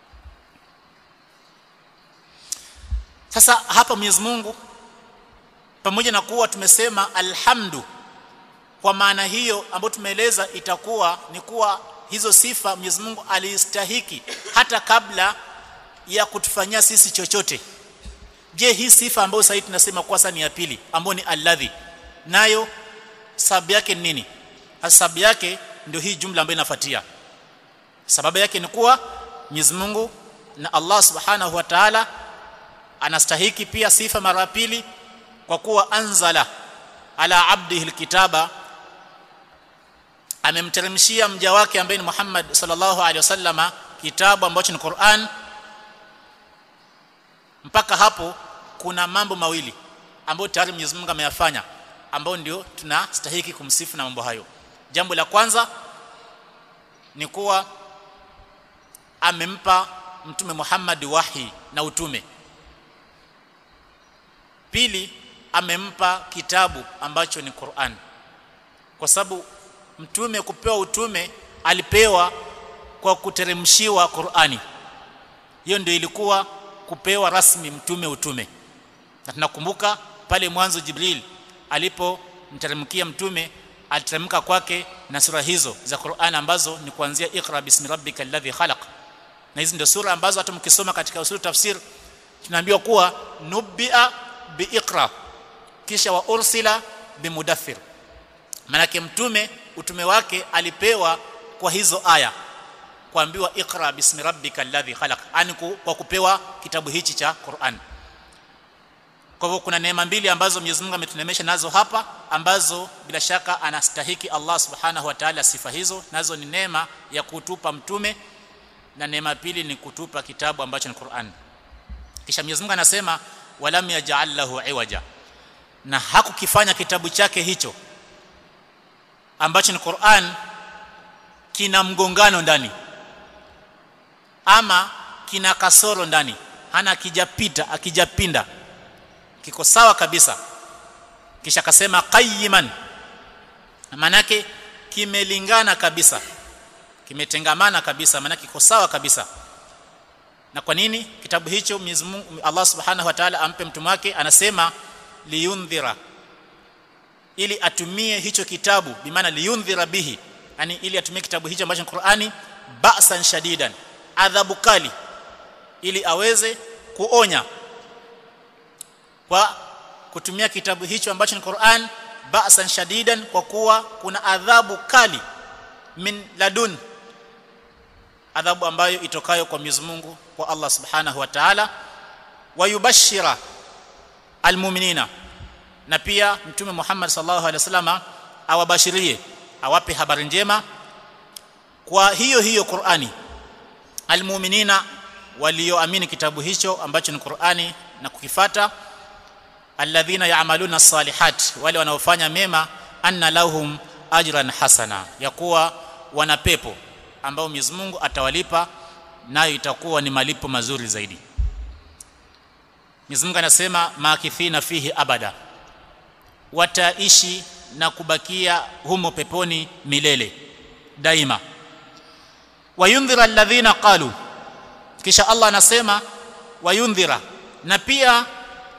sasa hapa Mwenyezi Mungu pamoja na kuwa tumesema alhamdu kwa maana hiyo ambayo tumeeleza itakuwa ni kuwa hizo sifa Mwenyezi Mungu alistahiki hata kabla ya kutufanyia sisi chochote je hii sifa ambayo sasa tunasema kwa sasa ni ya pili ambayo ni alladhi nayo sababu yake ni nini sababu yake ndio hii jumla ambayo inafuatia sababu yake ni kuwa Mwenyezi Mungu na Allah Subhanahu wa Ta'ala anastahiki pia sifa mara pili kwa kuwa anzala ala abdihi alkitaba amemteremshia mja wake ambaye ni Muhammad sallallahu alaihi wasallama kitabu ambacho ni Qur'an mpaka hapo kuna mambo mawili ambayo tayari Mwenyezi Mungu ameyafanya ambao ndio tunastahiki kumsifu na mambo hayo jambo la kwanza ni kuwa amempa mtume Muhammad wahi na utume pili amempa kitabu ambacho ni Qur'an kwa sababu mtume kupewa utume alipewa kwa kuteremshiwa Qur'ani hiyo ndio ilikuwa kupewa rasmi mtume utume na tunakumbuka pale mwanzo Jibril alipomteremkia mtume aliteremka kwake na sura hizo za Qur'an ambazo ni kuanzia Iqra bismi rabbika alladhi khalaq na hizi ndio sura ambazo hata mkisoma katika usul tafsir tunaambiwa kuwa nubia biiqra kisha wa ursila bimudaththir manake mtume utume wake alipewa kwa hizo aya kuambiwa iqra bismi rabbika alladhi khalaq ani kwa kupewa kitabu hichi cha Qur'an kwa hivyo kuna neema mbili ambazo Mwenyezi Mungu ametunemesha nazo hapa ambazo bila shaka anastahiki Allah Subhanahu wa Ta'ala sifa hizo nazo ni neema ya kutupa mtume na neema pili ni kutupa kitabu ambacho ni Qur'an kisha Mwenyezi Mungu anasema walam yaj'al lahu iwaja na hakukifanya kitabu chake hicho ambacho ni Qur'an kina mgongano ndani ama kina kasoro ndani hana akijapita akijapinda kiko sawa kabisa kisha akasema qayyiman manake kimelingana kabisa kimetengamana kabisa maana kiko sawa kabisa na kwa nini kitabu hicho Mwenyezi Mungu Allah Subhanahu wa Ta'ala ampe mtume wake anasema liyundhira ili atumie hicho kitabu bimaana liyundhira bihi yani ili atumie kitabu hicho ambacho Qur'ani ba'san shadidan adhabu kali ili aweze kuonya kwa kutumia kitabu hicho ambacho ni Qur'an ba'san shadidan kwa kuwa kuna adhabu kali min ladun adhabu ambayo itokayo kwa Mwenyezi Mungu kwa Allah Subhanahu wa Ta'ala wayubashira almu'minina na pia mtume Muhammad sallallahu alaihi wasallam awabashirie awape habari njema kwa hiyo hiyo Qur'ani almu'minina walioamini kitabu hicho ambacho ni Qur'ani na kukifata alladhina ya'maluna salihat wale wanaofanya mema anna lahum ajran hasana ya kuwa wana pepo ambao Mwenyezi Mungu atawalipa nayo itakuwa ni malipo mazuri zaidi Mwenyezi Mungu anasema makithina fihi abada wataishi na kubakia humo peponi milele daima wayundhira alladhina qalu kisha Allah anasema wayundhira na pia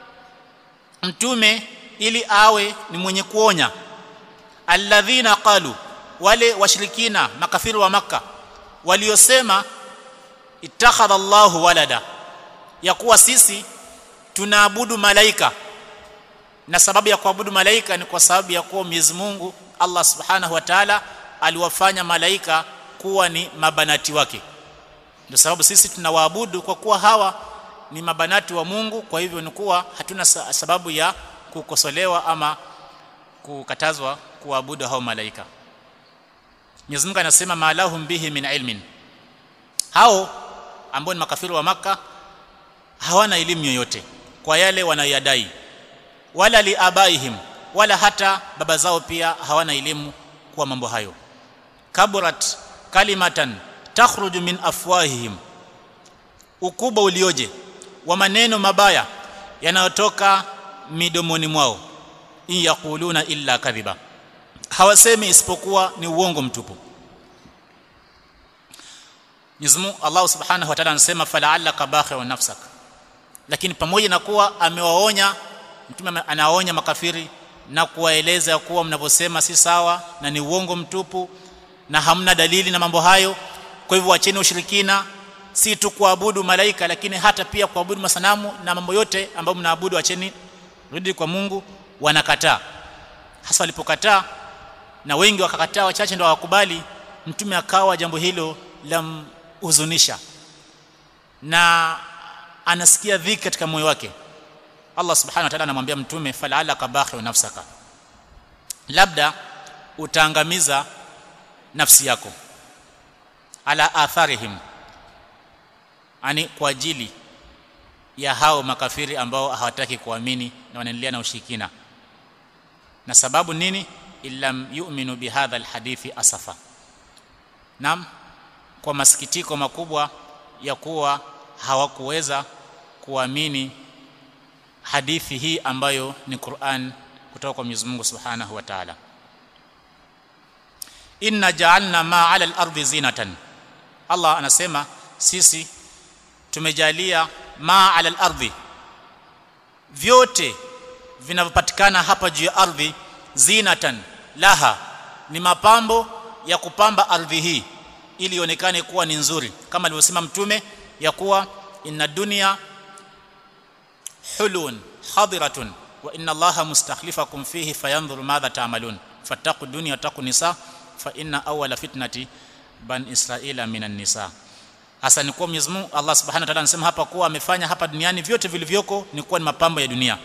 mtume ili awe ni mwenye kuonya alladhina qalu wale washirikina makafiri wa maka waliosema ittakhadha Allahu walada ya kuwa sisi tunaabudu malaika na sababu ya kuabudu malaika ni kwa sababu ya kuwa Mwenyezi Mungu Allah Subhanahu wa Ta'ala aliwafanya malaika kuwa ni mabanati wake ndio sababu sisi tunawaabudu kwa kuwa hawa ni mabanati wa Mungu kwa hivyo ni kuwa hatuna sababu ya kukosolewa ama kukatazwa kuabudu hao malaika Mwenyezi Mungu anasema malahum bihi min ilmin hao ambao ni makafiri wa maka hawana elimu yoyote kwa yale wanayadai wala liabaihim wala hata baba zao pia hawana elimu kwa mambo hayo kaburat kalimatan takhruju min afwahihim ukubwa ulioje wa maneno mabaya yanayotoka midomoni mwao in yaquluna illa kadhiba hawasemi isipokuwa ni uongo mtupu Mwenyezi Mungu Allah Subhanahu wa Ta'ala anasema fala'allaka bakhi'un nafsak lakini pamoja na kuwa amewaonya mtume anaonya makafiri na kuwaeleza kuwa mnavyosema si sawa na ni uongo mtupu na hamna dalili na mambo hayo kwa hivyo wacheni ushirikina si tu kuabudu malaika lakini hata pia kuabudu masanamu na mambo yote ambayo mnaabudu wacheni rudi kwa Mungu wanakataa hasa walipokataa na wengi wakakataa wachache ndio hawakubali mtume akawa jambo hilo la huzunisha na anasikia dhiki katika moyo wake Allah subhanahu wa ta'ala anamwambia mtume falala kabakhi nafsaka labda utaangamiza nafsi yako ala atharihim ani kwa ajili ya hao makafiri ambao hawataki kuamini na wanaendelea na ushirikina na sababu nini illam yu'minu bihadha alhadithi asafa nam kwa masikitiko makubwa ya kuwa hawakuweza kuamini hadithi hii ambayo ni Qur'an kutoka kwa Mwenyezi Mungu Subhanahu wa Ta'ala inna ja'alna ma 'ala al-ardi zinatan Allah anasema sisi tumejalia ma 'ala al-ardi vyote vinavyopatikana hapa juu ya ardhi zinatan laha ni mapambo ya kupamba ardhi hii ili ionekane kuwa ni nzuri kama alivyosema mtume ya kuwa inna dunya hulun hadiratun wa inna allaha mustakhlifakum fihi fayanzuru madha ta'malun fattaqu dunya taqu nisa fa inna awwala fitnati ban israila minan nisa hasa ni kuwa Mwenyezi Mungu Allah Subhanahu wa Ta'ala anasema hapa kuwa amefanya hapa duniani vyote vilivyoko ni kuwa ni mapambo ya dunia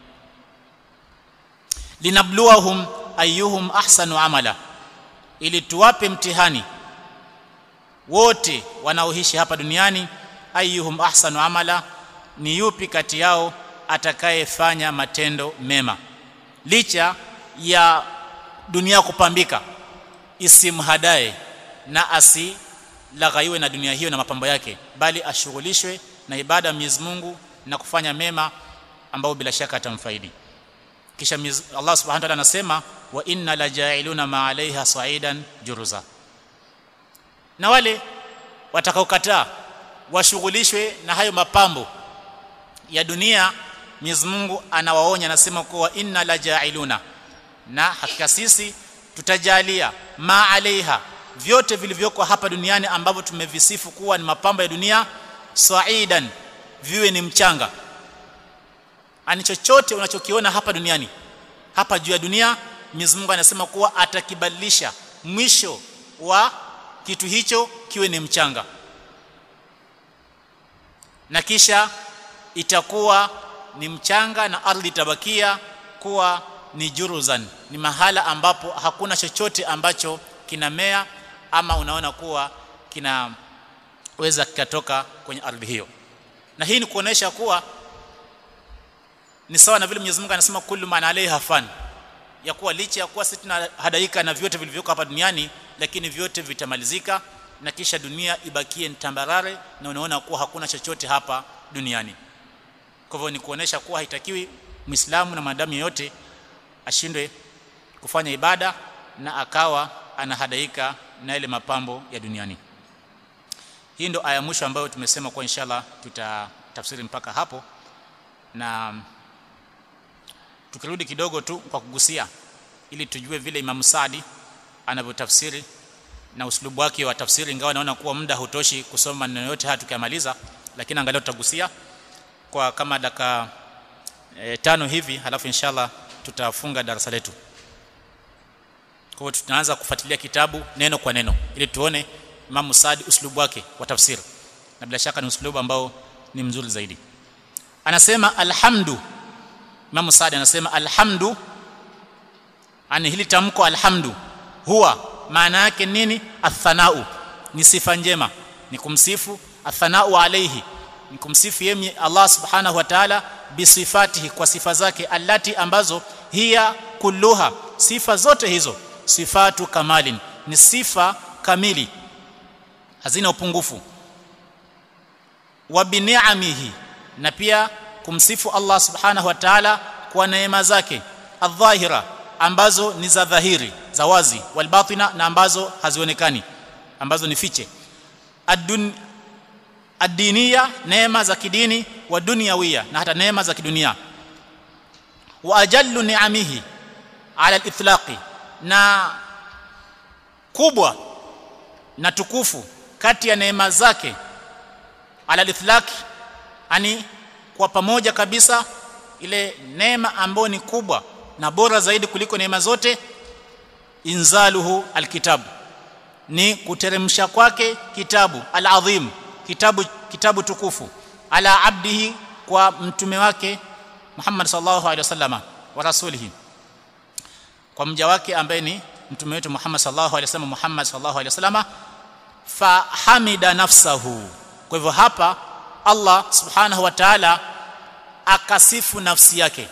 linabluwahum ayyuhum ahsanu amala ili tuwape mtihani wote wanaoishi hapa duniani ayyuhum ahsanu amala ni yupi kati yao atakayefanya matendo mema licha ya dunia kupambika isimhadae na asilaghaiwe na dunia hiyo na mapambo yake bali ashughulishwe na ibada ya Mwenyezi Mungu na kufanya mema ambao bila shaka atamfaidi kisha Allah Subhanahu wa ta'ala anasema wa inna lajailuna ma alaiha sa'idan juruza na wale watakaokataa washughulishwe na hayo mapambo ya dunia Mwenyezi Mungu anawaonya anasema kuwa inna lajailuna na hakika sisi tutajalia ma alaiha vyote vilivyoko hapa duniani ambavyo tumevisifu kuwa ni mapambo ya dunia saidan viwe ni mchanga ani chochote unachokiona hapa duniani hapa juu ya dunia Mwenyezi Mungu anasema kuwa atakibadilisha mwisho wa kitu hicho kiwe ni mchanga na kisha itakuwa ni mchanga na ardhi itabakia kuwa ni juruzan ni mahala ambapo hakuna chochote ambacho kinamea ama unaona kuwa kinaweza kikatoka kwenye ardhi hiyo na hii ni kuonesha kuwa ni sawa na vile Mwenyezi Mungu anasema kullu man alaiha fan ya kuwa licha ya kuwa sisi tunahadaika na vyote vilivyoko hapa duniani lakini vyote vitamalizika na kisha dunia ibakie tambarare na unaona kuwa hakuna chochote hapa duniani kwa hivyo ni kuonesha kuwa haitakiwi Muislamu na maadamu yote ashindwe kufanya ibada na akawa anahadaika na ile mapambo ya duniani hii ndo aya mwisho ambayo tumesema kwa inshallah tutatafsiri mpaka hapo na tukirudi kidogo tu kwa kugusia ili tujue vile Imam Saadi anavyotafsiri na uslubu wake wa tafsiri ingawa naona kuwa muda hutoshi kusoma maneno yote haya tukiamaliza lakini angalau tutagusia kwa kama dakika e, tano hivi halafu inshallah tutafunga darasa letu kwa hiyo tunaanza kufuatilia kitabu neno kwa neno ili tuone Imam Saadi uslubu wake wa tafsiri na bila shaka ni uslubu ambao ni mzuri zaidi anasema alhamdu Imam Saadi anasema alhamdu ani hili tamko alhamdu huwa maana yake nini athanau ni sifa njema ni kumsifu athanau alayhi ni kumsifu yeye Allah subhanahu wa ta'ala bisifatihi kwa sifa zake allati ambazo hiya kulluha sifa zote hizo sifatu kamalin ni sifa kamili hazina upungufu wa bini'amihi na pia kumsifu Allah subhanahu wa ta'ala kwa neema zake adh-dhahira ambazo ni za dhahiri za wazi walbatina na ambazo hazionekani ambazo ni fiche adun ad-diniya neema za kidini wa dunyawia na hata neema za kidunia wa ajallu ni'amihi ala al-itlaqi na kubwa na tukufu kati ya neema zake ala al-itlaq ani kwa pamoja kabisa ile neema ambayo ni kubwa na bora zaidi kuliko neema zote inzaluhu alkitabu ni kuteremsha kwake kitabu alazim kitabu kitabu tukufu ala abdihi kwa mtume wake Muhammad sallallahu alaihi wasallama wa rasulihi kwa mja wake ambaye ni mtume wetu Muhammad sallallahu alaihi wasallam Muhammad sallallahu alaihi wasallama fa hamida nafsahu kwa hivyo hapa Allah subhanahu wa ta'ala akasifu nafsi yake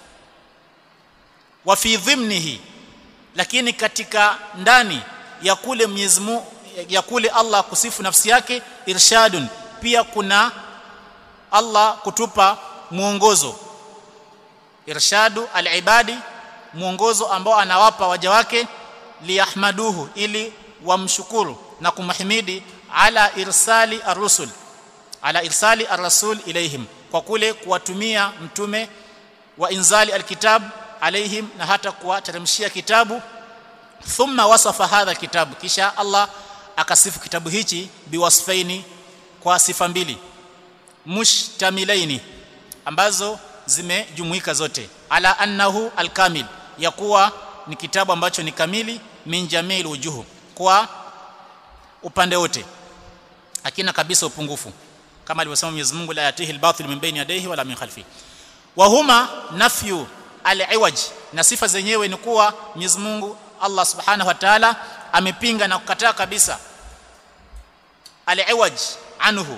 wa fi dhimnihi lakini katika ndani ya kule Mwenyezi Mungu ya kule Allah kusifu nafsi yake irshadun pia kuna Allah kutupa mwongozo irshadu alibadi mwongozo ambao anawapa waja wake liyahmaduhu ili wamshukuru na kumhimidi ala irsali ar-rusul ala irsali ar-rasul ilaihim kwa kule kuwatumia mtume wa inzali alkitab alaihim na hata kuwateremshia kitabu thumma wasafa hadha kitabu kisha Allah akasifu kitabu hichi biwasfaini kwa sifa mbili mushtamilaini ambazo zimejumuika zote ala annahu alkamil ya kuwa ni kitabu ambacho ni kamili min jamil wujuhu kwa upande wote hakina kabisa upungufu kama alivyosema Mwenyezi Mungu la yatihi albatil min bayni yadayhi wala min khalfi wa huma nafyu al-iwaj na sifa zenyewe ni kuwa Mwenyezi Mungu Allah Subhanahu wa Ta'ala amepinga na kukataa kabisa al-iwaj anhu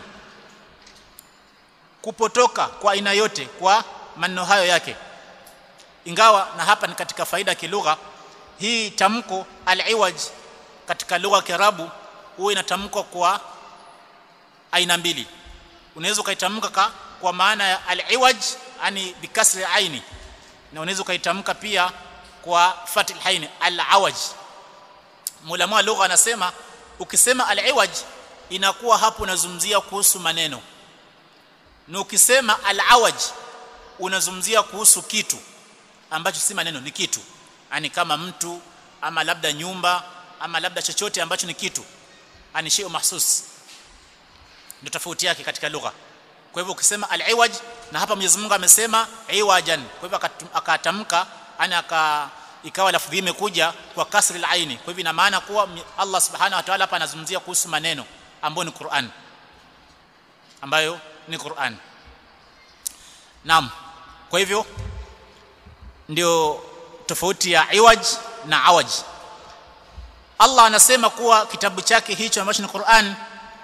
kupotoka kwa aina yote kwa maneno hayo yake ingawa na hapa ni katika faida ya kilugha hii tamko al-iwaj katika lugha ya Kiarabu huwa inatamkwa kwa aina mbili unaweza ukaitamka kwa maana ya al-iwaj yani bikasri aini na unaweza ukaitamka pia kwa fatil haini al-awaj mulama lugha anasema ukisema al-iwaj inakuwa hapo unazungumzia kuhusu maneno na ukisema al-awaj unazungumzia kuhusu kitu ambacho si maneno ni kitu yani kama mtu ama labda nyumba ama labda chochote ambacho ni kitu ani shay'un mahsus ndio tofauti yake katika lugha kwa hivyo ukisema al-iwaj na hapa Mwenyezi Mungu amesema iwajan kwa hivyo akatamka ana aka ikawa lafdhi imekuja kwa kasri al-aini kwa hivyo ina maana kuwa Allah subhanahu wa ta'ala hapa anazungumzia kuhusu maneno ambayo ni Qur'an ambayo ni Qur'an naam kwa hivyo ndio tofauti ya iwaj na awaj Allah anasema kuwa kitabu chake hicho ambacho ni Qur'an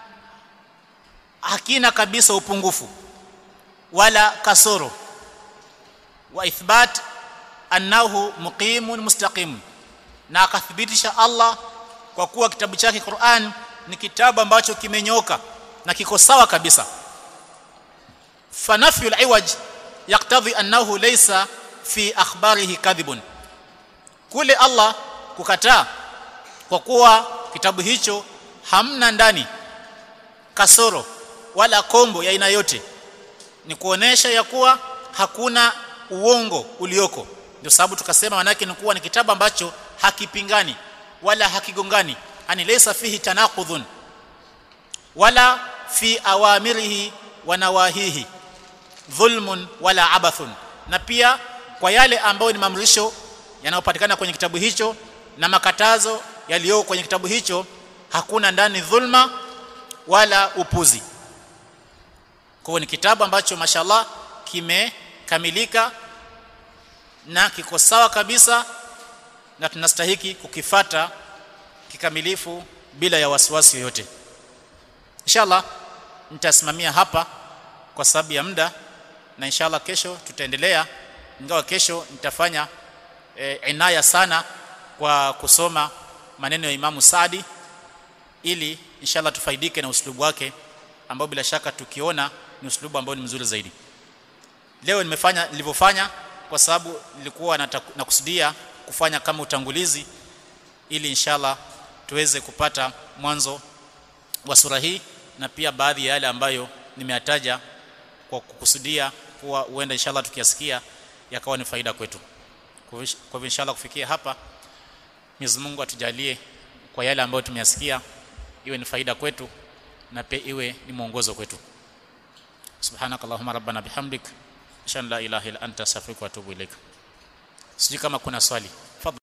hakina kabisa upungufu wala kasoro wa ithbat annahu muqimun mustaqim na akathibitisha Allah kwa kuwa kitabu chake Qur'an ni kitabu ambacho kimenyoka na kiko sawa kabisa fanafyu al-iwaj yaqtadhi annahu laysa fi akhbarihi kadhibun kule Allah kukataa kwa kuwa kitabu hicho hamna ndani kasoro wala kombo ya aina yote ni kuonesha ya kuwa hakuna uongo ulioko ndio sababu tukasema manake ni kuwa ni kitabu ambacho hakipingani wala hakigongani ani laysa fihi tanaqudhun wala fi awamirihi wa nawahihi dhulmun wala abathun na pia kwa yale ambayo ni mamrisho yanayopatikana kwenye kitabu hicho na makatazo yaliyo kwenye kitabu hicho hakuna ndani dhulma wala upuzi kwa ni kitabu ambacho mashallah kimekamilika na kiko sawa kabisa na tunastahiki kukifata kikamilifu bila ya wasiwasi yoyote inshallah nitasimamia hapa kwa sababu ya muda na inshallah kesho tutaendelea ingawa kesho nitafanya e, inaya sana kwa kusoma maneno ya Imamu Saadi ili inshallah tufaidike na uslubu wake ambao bila shaka tukiona ni uslubu ambao ni mzuri zaidi leo nimefanya nilivyofanya kwa sababu nilikuwa nakusudia kufanya kama utangulizi ili inshallah tuweze kupata mwanzo wa sura hii na pia baadhi ya yale ambayo nimeyataja kwa kukusudia kuwa huenda inshallah tukiyasikia yakawa ni faida kwetu kwa hivyo inshallah kufikia hapa Mwenyezi Mungu atujalie kwa yale ambayo tumeyasikia iwe ni faida kwetu na pia iwe ni mwongozo kwetu subhanakallahumma rabbana bihamdik shan la ilaha illa anta astaghfiruka wa atubu ilaik sijui kama kuna swali